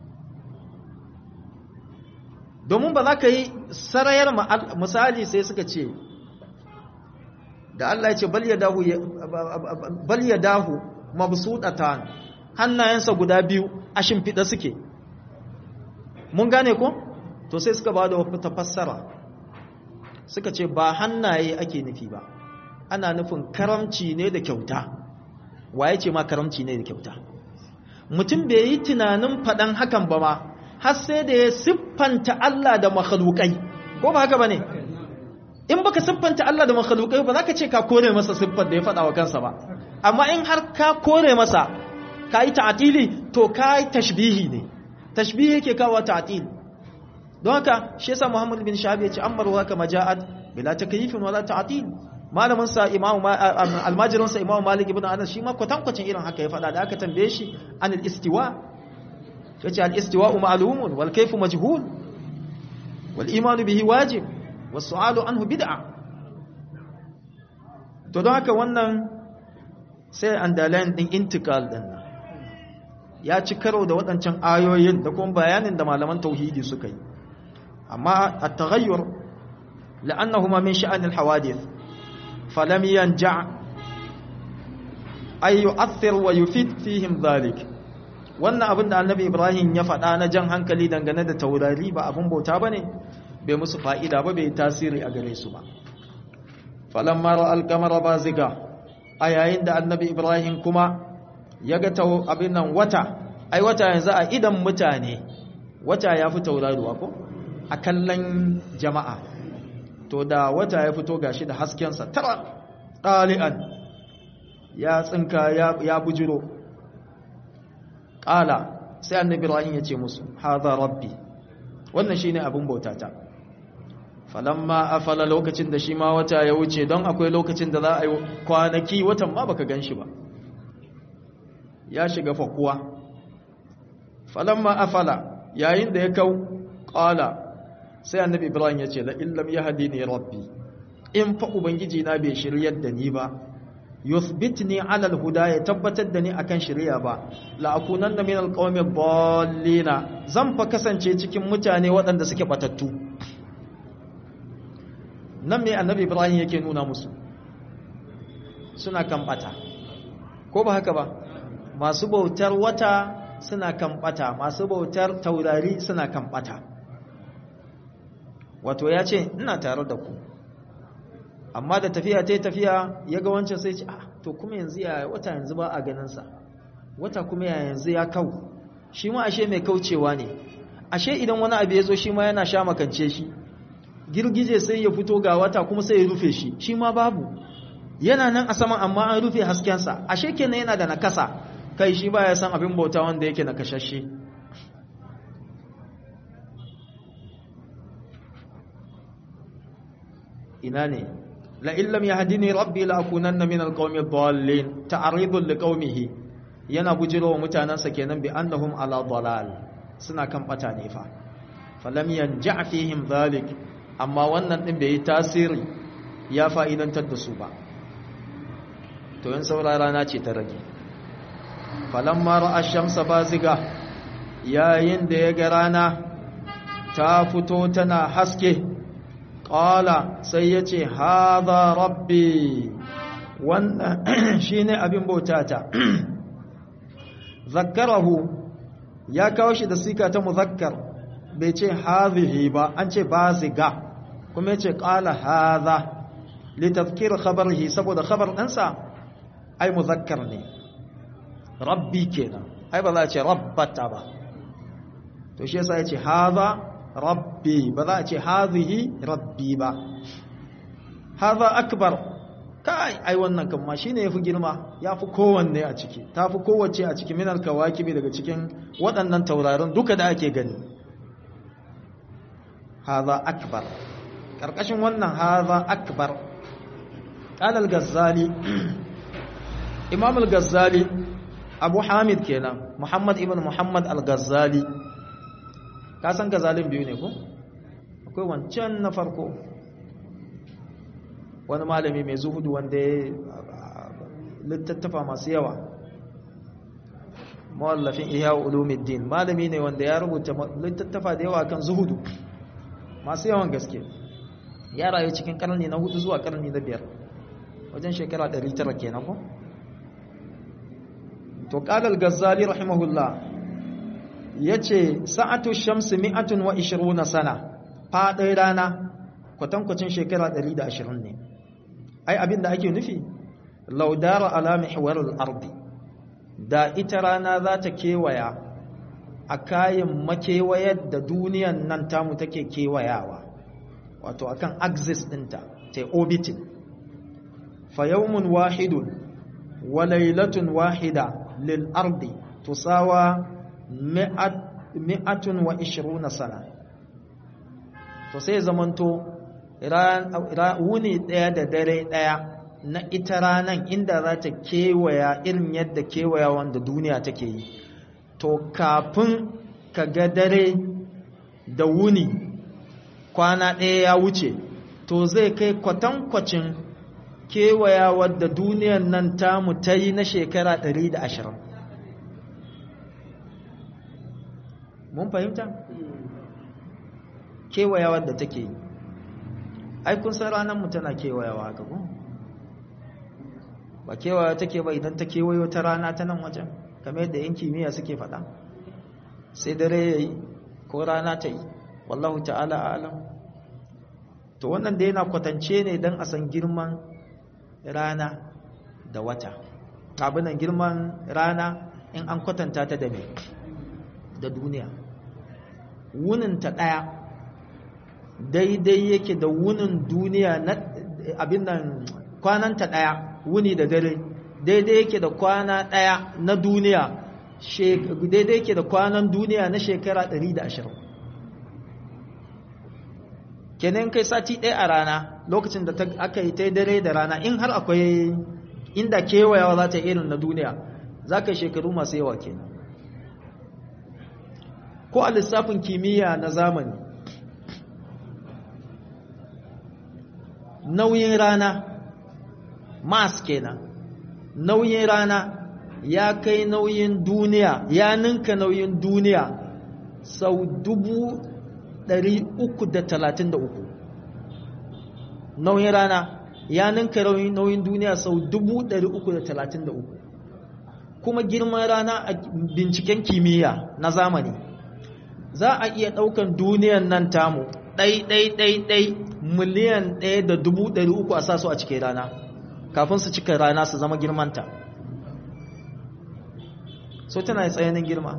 domin ba za ka yi sarayar misali sai suka ce da Allah ya ce bal yadahu bal yadahu mabsudatan hannayensa guda biyu a shimfiɗa suke mun gane ko to sai suka ba da wata fassara suka ce ba hannaye ake nufi ba ana nufin karamci ne da kyauta waye ce ma karamci ne da kyauta mutum bai yi tunanin faɗan hakan ba ma har sai da ya siffanta Allah da makhlukai ko ba haka ba ne in baka siffanta Allah da makhlukai ba za ka ce ka kore masa siffar da ya faɗa wa kansa ba amma in har ka kore masa ka yi ta'atili to ka yi tashbihi ne tashbihi yake kawo ta'atil don haka shi yasa Muhammad bin Shahabi ya ce amaru haka maja'at bila takyifin wala ta'atil malamin sa Imam almajirin sa Imam Malik ibn Anas shi ma kwatankwacin irin haka ya faɗa da aka tambaye shi an al-istiwa yace al-istiwa ma'lumun wal kayfu majhul wal iman bihi wajib was su'alu anhu bid'a to don haka wannan sai underline din intikal din nan ya ci karo da waɗancan ayoyin da kuma bayanin da malaman tauhidi suka yi amma at-taghayyur la'annahuma min sha'an al-hawadith falam yanja ay yu'athir wa yufid fihim dhalik wannan abin da annabi ibrahim ya faɗa na jan hankali dangane da taurari ba abin bauta bane bai musu fa'ida ba bai tasiri a gare su ba falamma ra'al qamara baziga a yayin da annabi ibrahim kuma ya ga abin nan wata ai wata yanzu a idan mutane wata ya fi tauraruwa ko a kallon jama'a to da wata ya fito gashi da haskensa tara ɗali'an ya tsinka ya bujiro ƙala sai annabi ibrahim ya ce musu haza rabbi wannan shi ne abin bautata falamma afala lokacin da shi ma wata ya wuce don akwai lokacin da za a yi kwanaki watan ma baka gan shi ba ya shiga fakuwa falamma afala yayin da ya kau ƙala sai annabi ibrahim ya ce la illam yahdini rabbi in fa ubangiji na bai shiryar da ni ba yuthbitni ala alhuda ya tabbatar da ni akan shiriya ba la akunanna min alqawmi dallina zan fa kasance cikin mutane waɗanda suke batattu nan me annabi ibrahim yake nuna musu suna kan bata ko ba haka ba masu bautar wata suna kan bata masu bautar taurari suna kan bata wato ya ce ina tare da ku amma da tafiya ta tafiya ya ga wancan sai ce ah to kuma yanzu ya wata yanzu ba a ganinsa wata kuma ya yanzu ya kau shi ma ashe mai kaucewa ne ashe idan wani abu ya zo shi ma yana sha makance shi girgije sai ya fito ga wata kuma sai ya rufe shi shi ma babu yana nan a saman amma an rufe haskensa ashe kenan yana da nakasa kai shi ba ya san abin bauta wanda yake nakashashe ina ne la illam yahdini rabbi la akunanna min alqawmi ad-dallin ta'ridun liqaumihi yana bujirowa mutanansa kenan bi annahum ala dalal suna kan bata ne fa falam yanja fihim dhalik amma wannan din bai yi tasiri ya fa'idantar da su ba to yin saurara na ce ta rage falamma ra'a shamsa baziga yayin da ya ga rana ta fito tana haske ƙala sai ya ce haza rabbi wannan shi ne abin bautata zakkarahu ya kawo shi da sika ta muzakkar bai ce hazihi ba an ce baziga kuma ya ce ƙala haza litafkir khabarhi saboda khabar ɗansa ai muzakkar ne rabbi kenan ai ba za a ce rabbata ba to shi yasa ya ce haza rabbi ba za a ce hazihi rabbi ba haza akbar kai ai wannan kan ma shine yafi girma yafi kowanne a ciki tafi kowace a cikin minal kawakibi daga cikin waɗannan taurarin duka da ake gani haza akbar karkashin wannan haza akbar qala al-ghazali imam al-ghazali abu hamid kenan muhammad ibn muhammad al-ghazali ka san gazalin biyu ne ko akwai wancan na farko wani malami mai zuhudu wanda ya littattafa masu yawa mawallafin iya ulumiddin malami ne wanda ya rubuta littattafa da yawa kan zuhudu masu yawan gaske ya rayu cikin karni na hudu zuwa karni na biyar wajen shekara 900 kenan ko to qala al-ghazali rahimahullah yace sa'atu shamsi mi'atun wa 20 sana fadin rana kwatankwacin shekara 120 ne ai abinda ake nufi laudara ala mihwaril ardi da ita rana za ta kewaya a kayan makewayar da duniyan nan tamu take kewayawa wato akan axis ɗinta ta orbiting fa yawmun wahidun wa laylatun wahida lil ardi tusawa mi'atun wa ishiruna sana to sai zamanto wuni ɗaya da dare ɗaya na ita ranan inda za ta kewaya irin yadda kewaya wanda duniya take yi to kafin ka ga dare da wuni kwana ɗaya ya wuce to zai kai kwatankwacin kewaya wadda duniyan nan tamu ta yi na shekara 120 mun fahimta? kewaya wadda take yi ai kun san ranar mu tana kewayawa haka ko ba kewaya take ba idan ta kewayo ta rana ta nan wajen kamar yadda yan kimiyya suke faɗa sai dare yayi ko rana ta yi wallahu ta'ala alam to wannan da yana kwatance ne don a san girman rana da wata abinan girman rana in an kwatanta ta da me da duniya wuninta ɗaya daidai yake da wunin duniya na abin nan kwananta ɗaya wuni da dare daidai yake da kwana ɗaya na duniya daidai yake da kwanan duniya na shekara 120 kenan kai sati ɗaya a rana lokacin da aka yi ta dare da rana in har akwai inda kewayawa za ta irin na duniya za ka yi shekaru masu yawa kenan ko a lissafin kimiyya na zamani nauyin rana mas kenan nauyin rana ya kai nauyin duniya ya ninka nauyin duniya sau dubu ɗari uku da talatin da uku nauyin rana ya ninka nauyin duniya sau dubu ɗari uku da talatin da uku kuma girman rana a binciken kimiyya na zamani za a iya ɗaukan duniyan nan tamu ɗai ɗai ɗai ɗai miliyan ɗaya da dubu ɗari uku a sasu a cikin rana kafin su cika rana su zama girmanta so tana yi tsayanin girma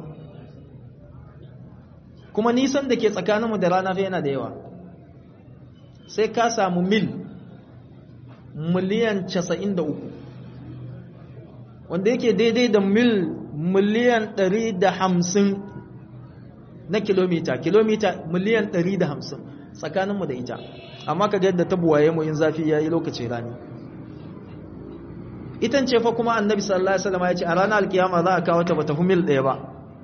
kuma nisan da ke tsakaninmu da rana fa yana da yawa sai ka samu mil miliyan casa'in da uku wanda yake daidai da mil miliyan ɗari da hamsin na kilomita kilomita miliyan ɗari da hamsin tsakaninmu da ita amma ka yadda ta buwaye mu in zafi ya yi lokacin rani itan ce fa kuma annabi sallallahu alaihi wasallam ya ce a ranar alkiyama za a kawo ta bata fi mil ɗaya ba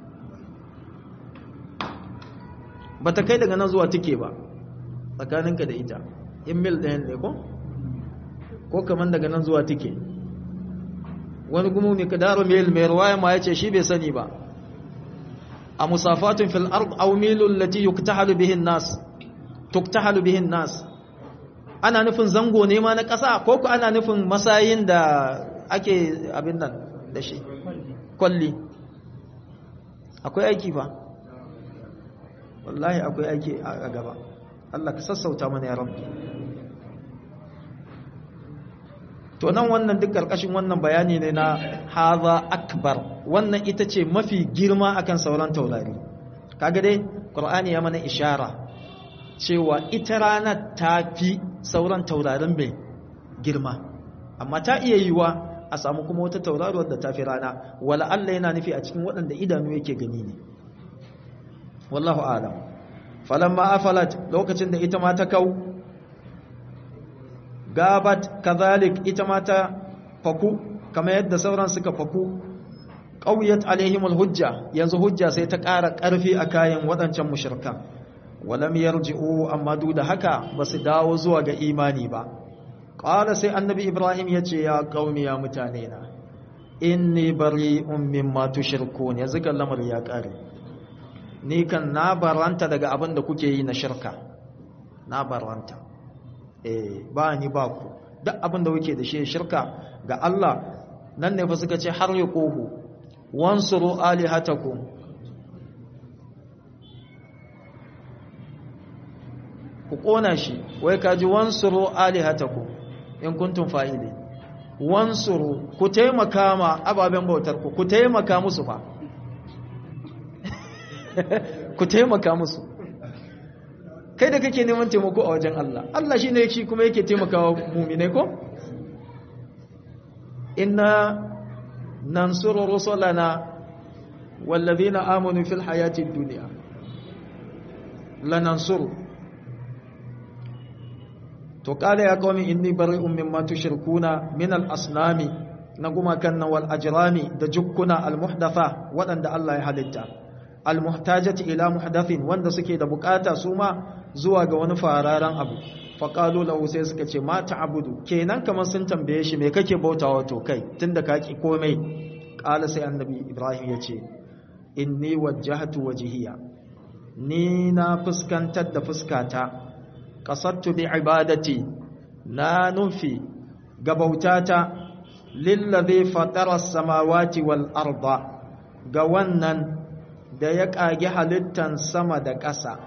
bata kai daga nan zuwa tike ba tsakaninka da ita in mil ɗayan ne ko ko kaman daga nan zuwa tike wani gumu mai kadaro mil mai ruwaya ma ya ce shi bai sani ba a musafatun fil ard aw milul lati yuktahalu bihin nas tuktahalu bihin nas ana nufin zango ne ma na ƙasa ko ku ana nufin masayin da ake abin nan da shi kwalli akwai aiki fa wallahi akwai aiki a gaba Allah ka sassauta mana ya rabbi to nan wannan duk karkashin wannan bayani ne na haza akbar wannan ita ce mafi girma akan sauran taurari kaga dai qur'ani ya mana ishara cewa ita rana ta fi sauran taurarin mai girma amma ta iya yiwa a samu kuma wata tauraruwar da ta fi rana wala Allah yana nufi a cikin waɗanda idanu yake gani ne wallahu alam falamma afalat lokacin da ita ma ta kau gabat kazalik ita ma ta faku kamar yadda sauran suka faku qawiyat alaihimul hujja yanzu hujja sai ta ƙara ƙarfi a kayan waɗancan mushrikan walam yarji'u amma duk da haka ba su dawo zuwa ga imani ba qala sai annabi ibrahim yace ya qaumi ya mutane na inni bari'un mimma tushrikun yanzu kan lamar ya kare ni kan na baranta daga abin da kuke yi na shirka na baranta eh ba ni ba ku duk abin da kuke da shi shirka ga Allah nan ne fa suka ce har yaquhu wansuru alihatakum ku kona shi wai kaji wansuru alihatakum in kuntum fa'ili wansuru ku taimaka ma ababen bautar ku ku taimaka musu fa ku taimaka musu kai da kake neman taimako a wajen Allah Allah shine shi kuma yake taimakawa mu'minai ko inna nansuru rusulana wallazina amanu fil hayati dunya lanansuru to kala ya qawmi inni bari'un mimma tushrikuna min al-asnami na gumakan wal ajrami da jukkuna al-muhdatha wadanda Allah ya halitta al-muhtajati ila muhdathin wanda suke da bukata su ma zuwa ga wani fararan abu faqalu lahu sai suka ce ma ta'budu kenan kamar sun tambaye shi me kake bautawa to kai tunda ka ki komai kala sai annabi ibrahim ya ce inni wajjahtu wajhiya ni na fuskantar da fuskata qasadtu bi ibadati na nufi ga bautata lillazi fatara as-samawati wal arda ga wannan da ya kage halittan sama da ƙasa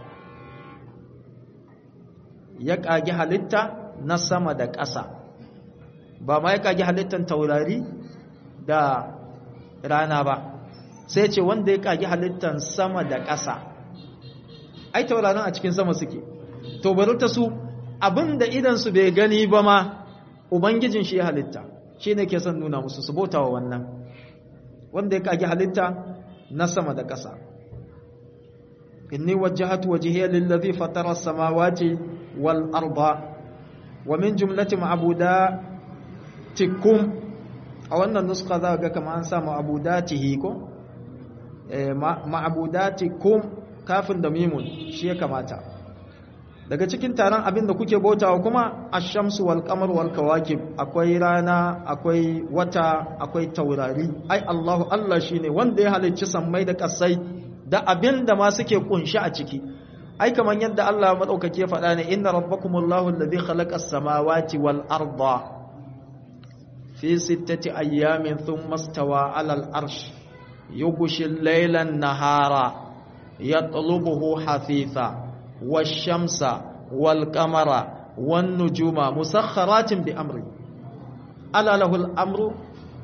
ya kage halitta na sama da ƙasa ba ma ya kage halittan taurari da rana ba sai ce wanda ya kage halittan sama da ƙasa ai taurarin a cikin sama suke to bari ta su abinda idan su bai gani ba ma ubangijin shi ya halitta shi ne ke son nuna musu su bauta wa wannan wanda ya kage halitta na sama da ƙasa inni wajjahatu wajhiya lillazi fatara as-samawati wal arda wa min jumlati ma'budatikum a wannan nuska za ga kamar an sa ma'budatihi ko eh ma'budatikum kafin da mimun shi ya kamata daga cikin taron abin da kuke bautawa kuma ash-shamsu wal qamar wal kawakib akwai rana akwai wata akwai taurari ai Allahu Allah shine wanda ya halicci sammai da kasai da abin da ma suke kunshi a ciki ai kaman yadda Allah madaukake faɗa ne inna rabbakumullahu alladhi khalaqa as-samawati wal arda fi sittati ayyamin thumma istawa 'ala al-arsh yughshi al-layla an-nahara yatlubuhu hafitha wash-shamsa wal-qamara wan-nujuma musakhkharatin bi amri ala lahu al-amru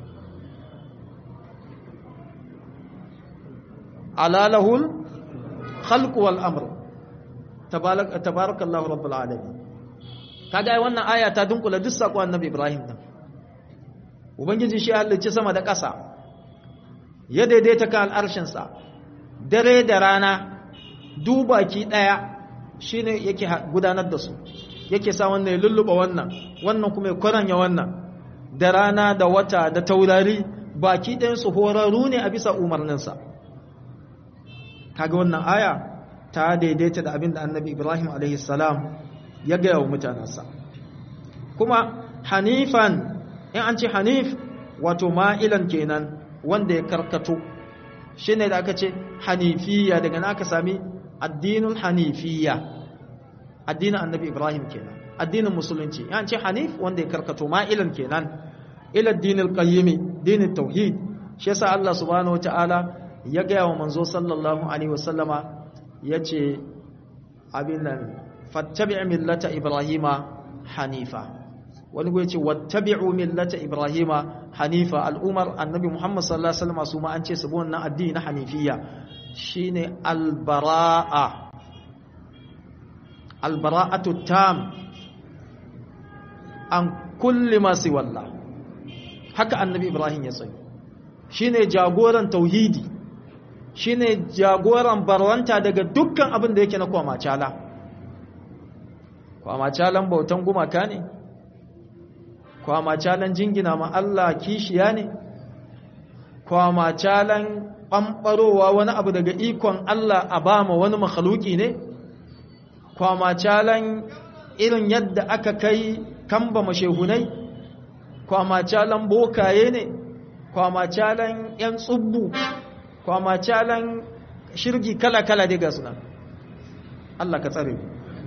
ala lahu al-khalqu wal-amru tabarakallahu rabbul alamin kaga ai wannan aya ta dunkula duk sako annabi Ibrahim din ubangiji shi halicci sama da ƙasa ya daidaita kan al'arshin sa dare da rana dubaki daya shine yake gudanar da su yake sa wannan ya lulluba wannan wannan kuma ya kwaranya wannan da rana da wata da taurari baki ɗayan su horarru ne a bisa umarninsa kaga wannan aya ta daidaita da abin da annabi Ibrahim salam ya gaya wa mutanensa kuma hanifan in an ce hanif wato ma'ilan kenan wanda ya karkato shi ne da aka ce hanifiya daga na aka sami addinin hanifiya addinin annabi Ibrahim kenan addinin musulunci in an ce hanif wanda ya karkato ma'ilan kenan ila addinin qayyimi dinin tauhid shi yasa Allah subhanahu wataala ya gaya wa manzo sallallahu alaihi wasallama ya ce abin nan fattabi' millata ibrahima hanifa wani gwai ce wattabi'u millata ibrahima hanifa al'umar annabi muhammad sallallahu alaihi wasallam su ma an ce su bi wannan addini na hanifiyya shine albara'a albara'atu tam an kulli ma siwalla haka annabi ibrahim ya tsaye shine jagoran tauhidi shine jagoran barwanta daga dukkan abin da yake na kwamacala kwamacalan bautan gumaka ne kwamacalan jingina ma Allah kishiya ne kwamacalan ɓamɓarowa wani abu daga ikon Allah a ba ma wani makhaluki ne kwamacalan irin yadda aka kai kamba mashehunai kwamacalan bokaye ne kwamacalan 'yan tsubbu kwamacalan shirgi kala-kala dai ga suna Allah ka tsare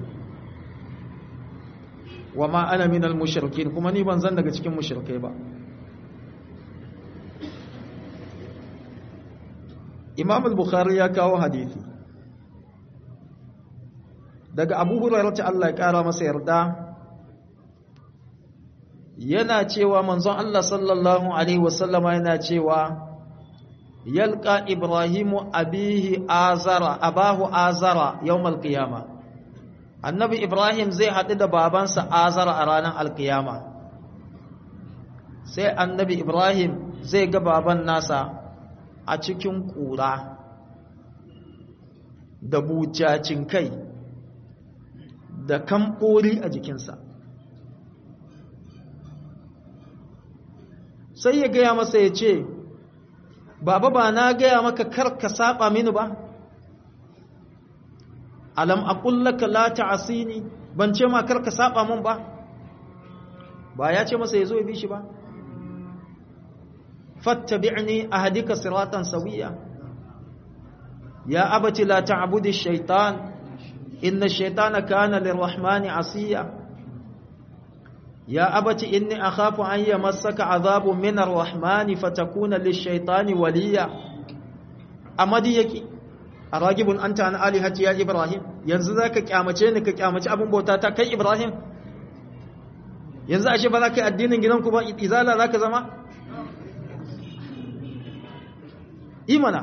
wa ma ana minal mushrikin kuma ni ban zan daga cikin mushrikai ba imam al-bukhari ya kawo hadithi daga abu hurairar ta Allah ya kara masa yarda yana cewa manzon Allah sallallahu alaihi wasallama yana cewa yalqa ibrahimu abihi azara abahu azara yawmal qiyama annabi ibrahim zai haɗu da babansa azara a ranar alkiyama sai annabi ibrahim zai ga baban nasa a cikin ƙura da bucacin kai da kamɓori a jikinsa sai ya gaya masa ya ce baba ba na gaya maka kar ka saba mini ba alam aqullaka la ta'asini ban ce ma kar ka saba min ba ba ya ce masa yazo ya bi shi ba fattabi'ni ahdika siratan sawiya ya abati la ta'budi ash-shaytan inna ash-shaytana kana lirrahmani asiya ya abati inni akhafu an yamassaka adhabun min ar-rahmani fatakuna lish-shaytani waliya amadi yake aragibun anta an alihati ya ibrahim yanzu zaka kyamace ni ka kyamace abin bauta ta kai ibrahim yanzu ashe ba za ka yi addinin gidanku ba izala za ka zama imana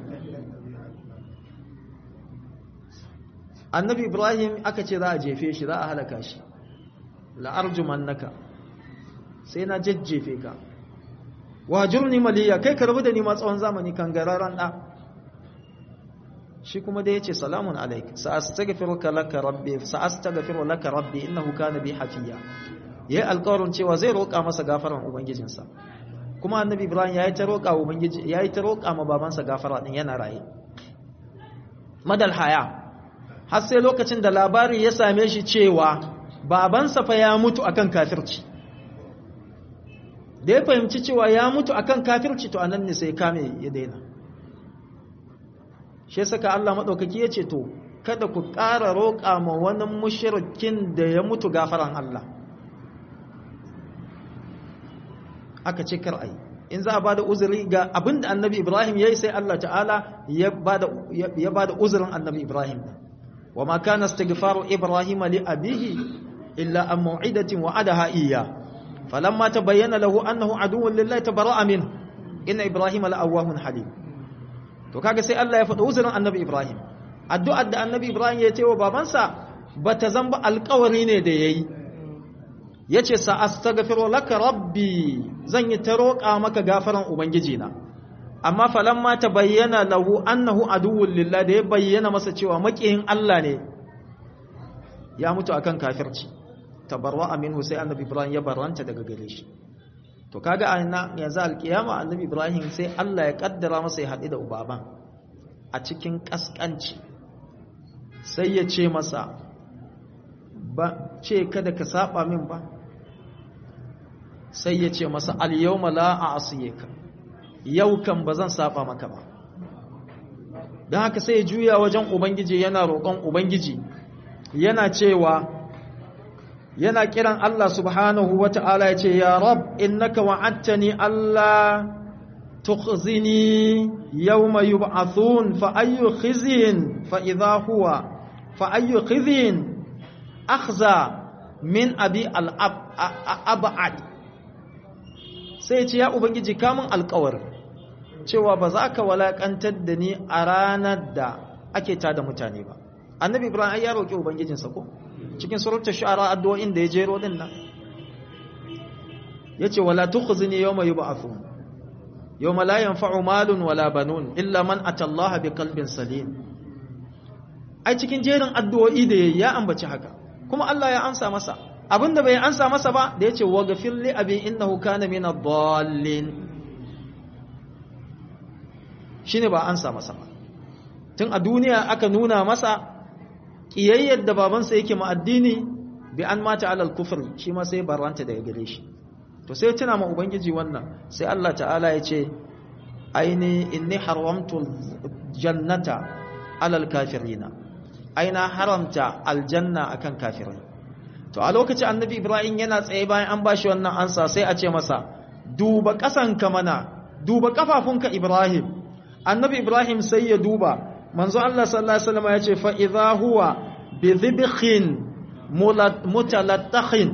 annabi ibrahim aka ce za a jefe shi za a halaka shi la'arjumannaka sai na jajjefe ka wajurni maliya kai ka rabu da ni ma tsawon zamani kan gararan da shi kuma da yace salamun alaik sa'astaghfiruka laka rabbi sa'astaghfiru laka rabbi innahu kana bi hafiya yayi alƙawarin cewa zai roƙa masa gafaran ubangijinsa kuma annabi ibrahim yayi ta roƙa ubangiji yayi ta roƙa ma babansa gafara din yana raye madal haya har sai lokacin da labari ya same shi cewa babansa fa ya mutu akan kafirci da ya fahimci cewa ya mutu akan kafirci to anan ne sai kame ya daina shi saka Allah madaukaki ya ce to kada ku ƙara roƙa ma wani mushrikin da ya mutu gafaran Allah aka ce kar ayi in za a bada uzuri ga abinda annabi Ibrahim yayi sai Allah ta'ala ya bada ya bada uzurin annabi Ibrahim wa ma kana istighfaru Ibrahim li abihi illa an mau'idatin wa'adaha iyya falamma tabayyana lahu annahu aduwwun lillahi tabara'a min inna Ibrahim la'awwahun halim to kaga sai Allah ya faɗa uzurin annabi Ibrahim addu'ar da annabi Ibrahim ya ce wa babansa bata zamba alƙawari ne da yayi yace sa astaghfiru laka rabbi zan yi ta roƙa maka gafaran ubangiji na amma falamma tabayyana lahu annahu aduwwun lillahi da ya bayyana masa cewa makiyin Allah ne ya mutu akan kafirci tabarwa minhu sai annabi Ibrahim ya barranta daga gare shi to kaga a yanzu alkiyama annabi ibrahim sai Allah ya kaddara masa ya haɗu da ubaban a cikin ƙasƙanci sai ya ce masa ba ce kada ka saba min ba sai ya ce masa al-yawma la a'siyaka yau kan bazan saba maka ba dan haka sai ya juya wajen ubangiji yana roƙon ubangiji yana cewa yana kiran Allah subhanahu wa ta'ala ya ce, Ya Rab, innaka wa'attani Allah tukhzini yawma yub'athun fa ayyu khizyin fa idha huwa fa ayyu khizyin akhza min abi al-ab'ad sai ce ya ubangiji kamun alƙawar cewa ba za ka walakantar da ni a ranar da ake tada mutane ba annabi ibrahim ya roƙi ubangijinsa ko cikin suratul shu'ara addu'o'in da ya jero din nan yace wala tukhzini yawma yub'athun yawma la yanfa'u malun wala banun illa man atallaha biqalbin salim ai cikin jerin addu'o'i da yayi ya ambaci haka kuma Allah ya amsa masa abinda bai amsa masa ba da yace waghfir li abi innahu kana min ad-dallin shine ba amsa masa ba tun a duniya aka nuna masa kiyayyar da babansa yake ma addini bi an mata alal kufr shi ma sai barranta daga gare shi to sai tuna ma ubangiji wannan sai Allah ta'ala ya ce aini inni haramtu jannata alal kafirina aina haramta aljanna akan kafirai to a lokacin annabi ibrahim yana tsaye bayan an bashi wannan ansa sai a ce masa duba kasanka mana duba kafafunka ibrahim annabi ibrahim sai ya duba manzo Allah sallallahu alaihi wasallam ya ce fa idha huwa bi dhibhin mutalattakhin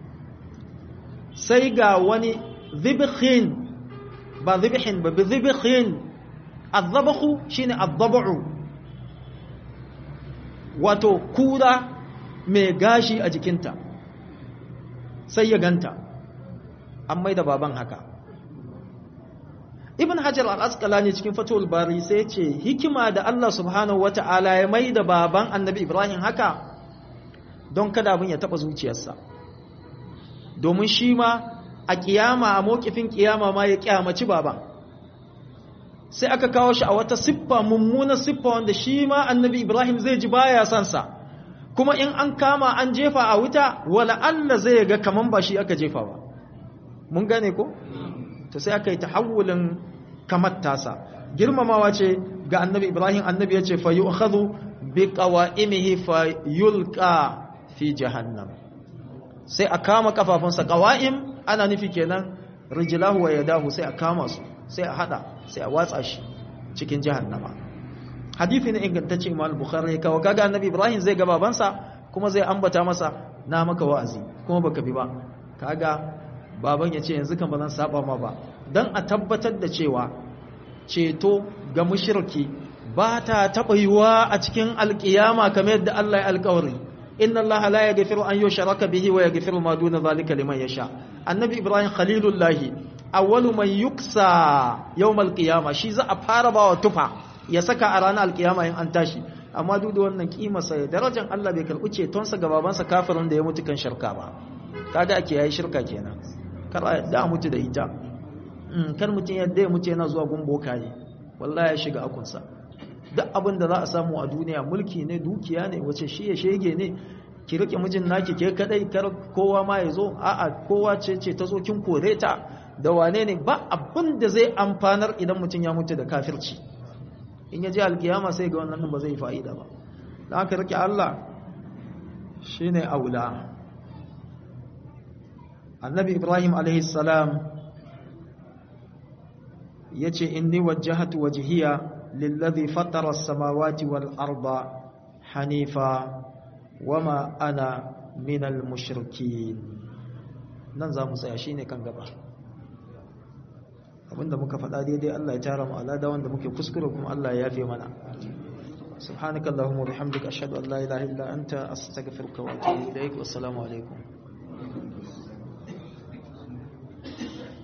sai ga wani dhibhin ba dhibhin ba bi dhibhin adhabhu shine adhabu wato kura mai gashi a jikinta sai ya ganta an mai da baban haka ibn hajar al-asqalani cikin fatul bari sai ce hikima da Allah subhanahu wata'ala ya mai da baban annabi ibrahim haka don kada abin ya taba zuciyarsa domin shi ma a kiyama a mokifin kiyama ma ya kyamaci baban sai aka kawo shi a wata siffa mummuna siffa wanda shi ma annabi ibrahim zai ji baya son sa kuma in an kama an jefa a wuta wala Allah zai ga kaman ba shi aka jefa ba mun gane ko to sai aka yi tahawulin kamar tasa girmamawa ce ga annabi ibrahim annabi ya ce fa yu'khadhu bi qawa'imihi fa yulqa fi jahannam sai a kama kafafunsa qawa'im ana nufi kenan rijlahu wa yadahu sai a kama su sai a hada sai a watsa shi cikin jahannama hadisi ne ingantacce imam bukhari kawo kaga annabi ibrahim zai ga babansa kuma zai ambata masa na maka wa'azi kuma baka bi ba kaga baban ya ce yanzu kan ba zan saba ma ba don a tabbatar da cewa ceto ga mushriki ba ta taɓa yiwuwa a cikin alƙiyama kamar yadda Allah ya alƙawari inna Allah la yaghfiru an yushraka bihi wa yaghfiru ma duna zalika liman yasha annabi ibrahim khalilullahi awwalu man yuksa yawm alqiyama shi za a fara bawa tufa ya saka a ranar alƙiyama in an tashi amma duk da wannan kimarsa ya darajar Allah bai karɓi cetonsa ga babansa kafirin da ya mutu kan shirka ba kaga ake yayi shirka kenan kar a yadda a mutu da ita kar mutum yadda ya mutu yana zuwa gun bokaye wallahi ya shiga akunsa duk abin da za a samu a duniya mulki ne dukiya ne wace shi ya shege ne ki rike mijin naki ke kadai kar kowa ma ya zo a'a kowa ce ce ta zo kin kore ta da wane ne ba abin da zai amfanar idan mutum ya mutu da kafirci in ya je alkiyama sai ga wannan ba zai fa'ida ba da aka rike Allah shine aula annabi ibrahim alaihissalam ya ce inni wajahatu wajihiya lillazi fatara samawati wal arda hanifa wama ana minal mushrikin nan za mu tsaya shine kan gaba abinda muka faɗa daidai Allah ya tara mu alada wanda muke kuskure kuma Allah ya yafe mana سبحانك اللهم وبحمدك أشهد أن لا إله إلا أنت أستغفرك وأتوب إليك والسلام عليكم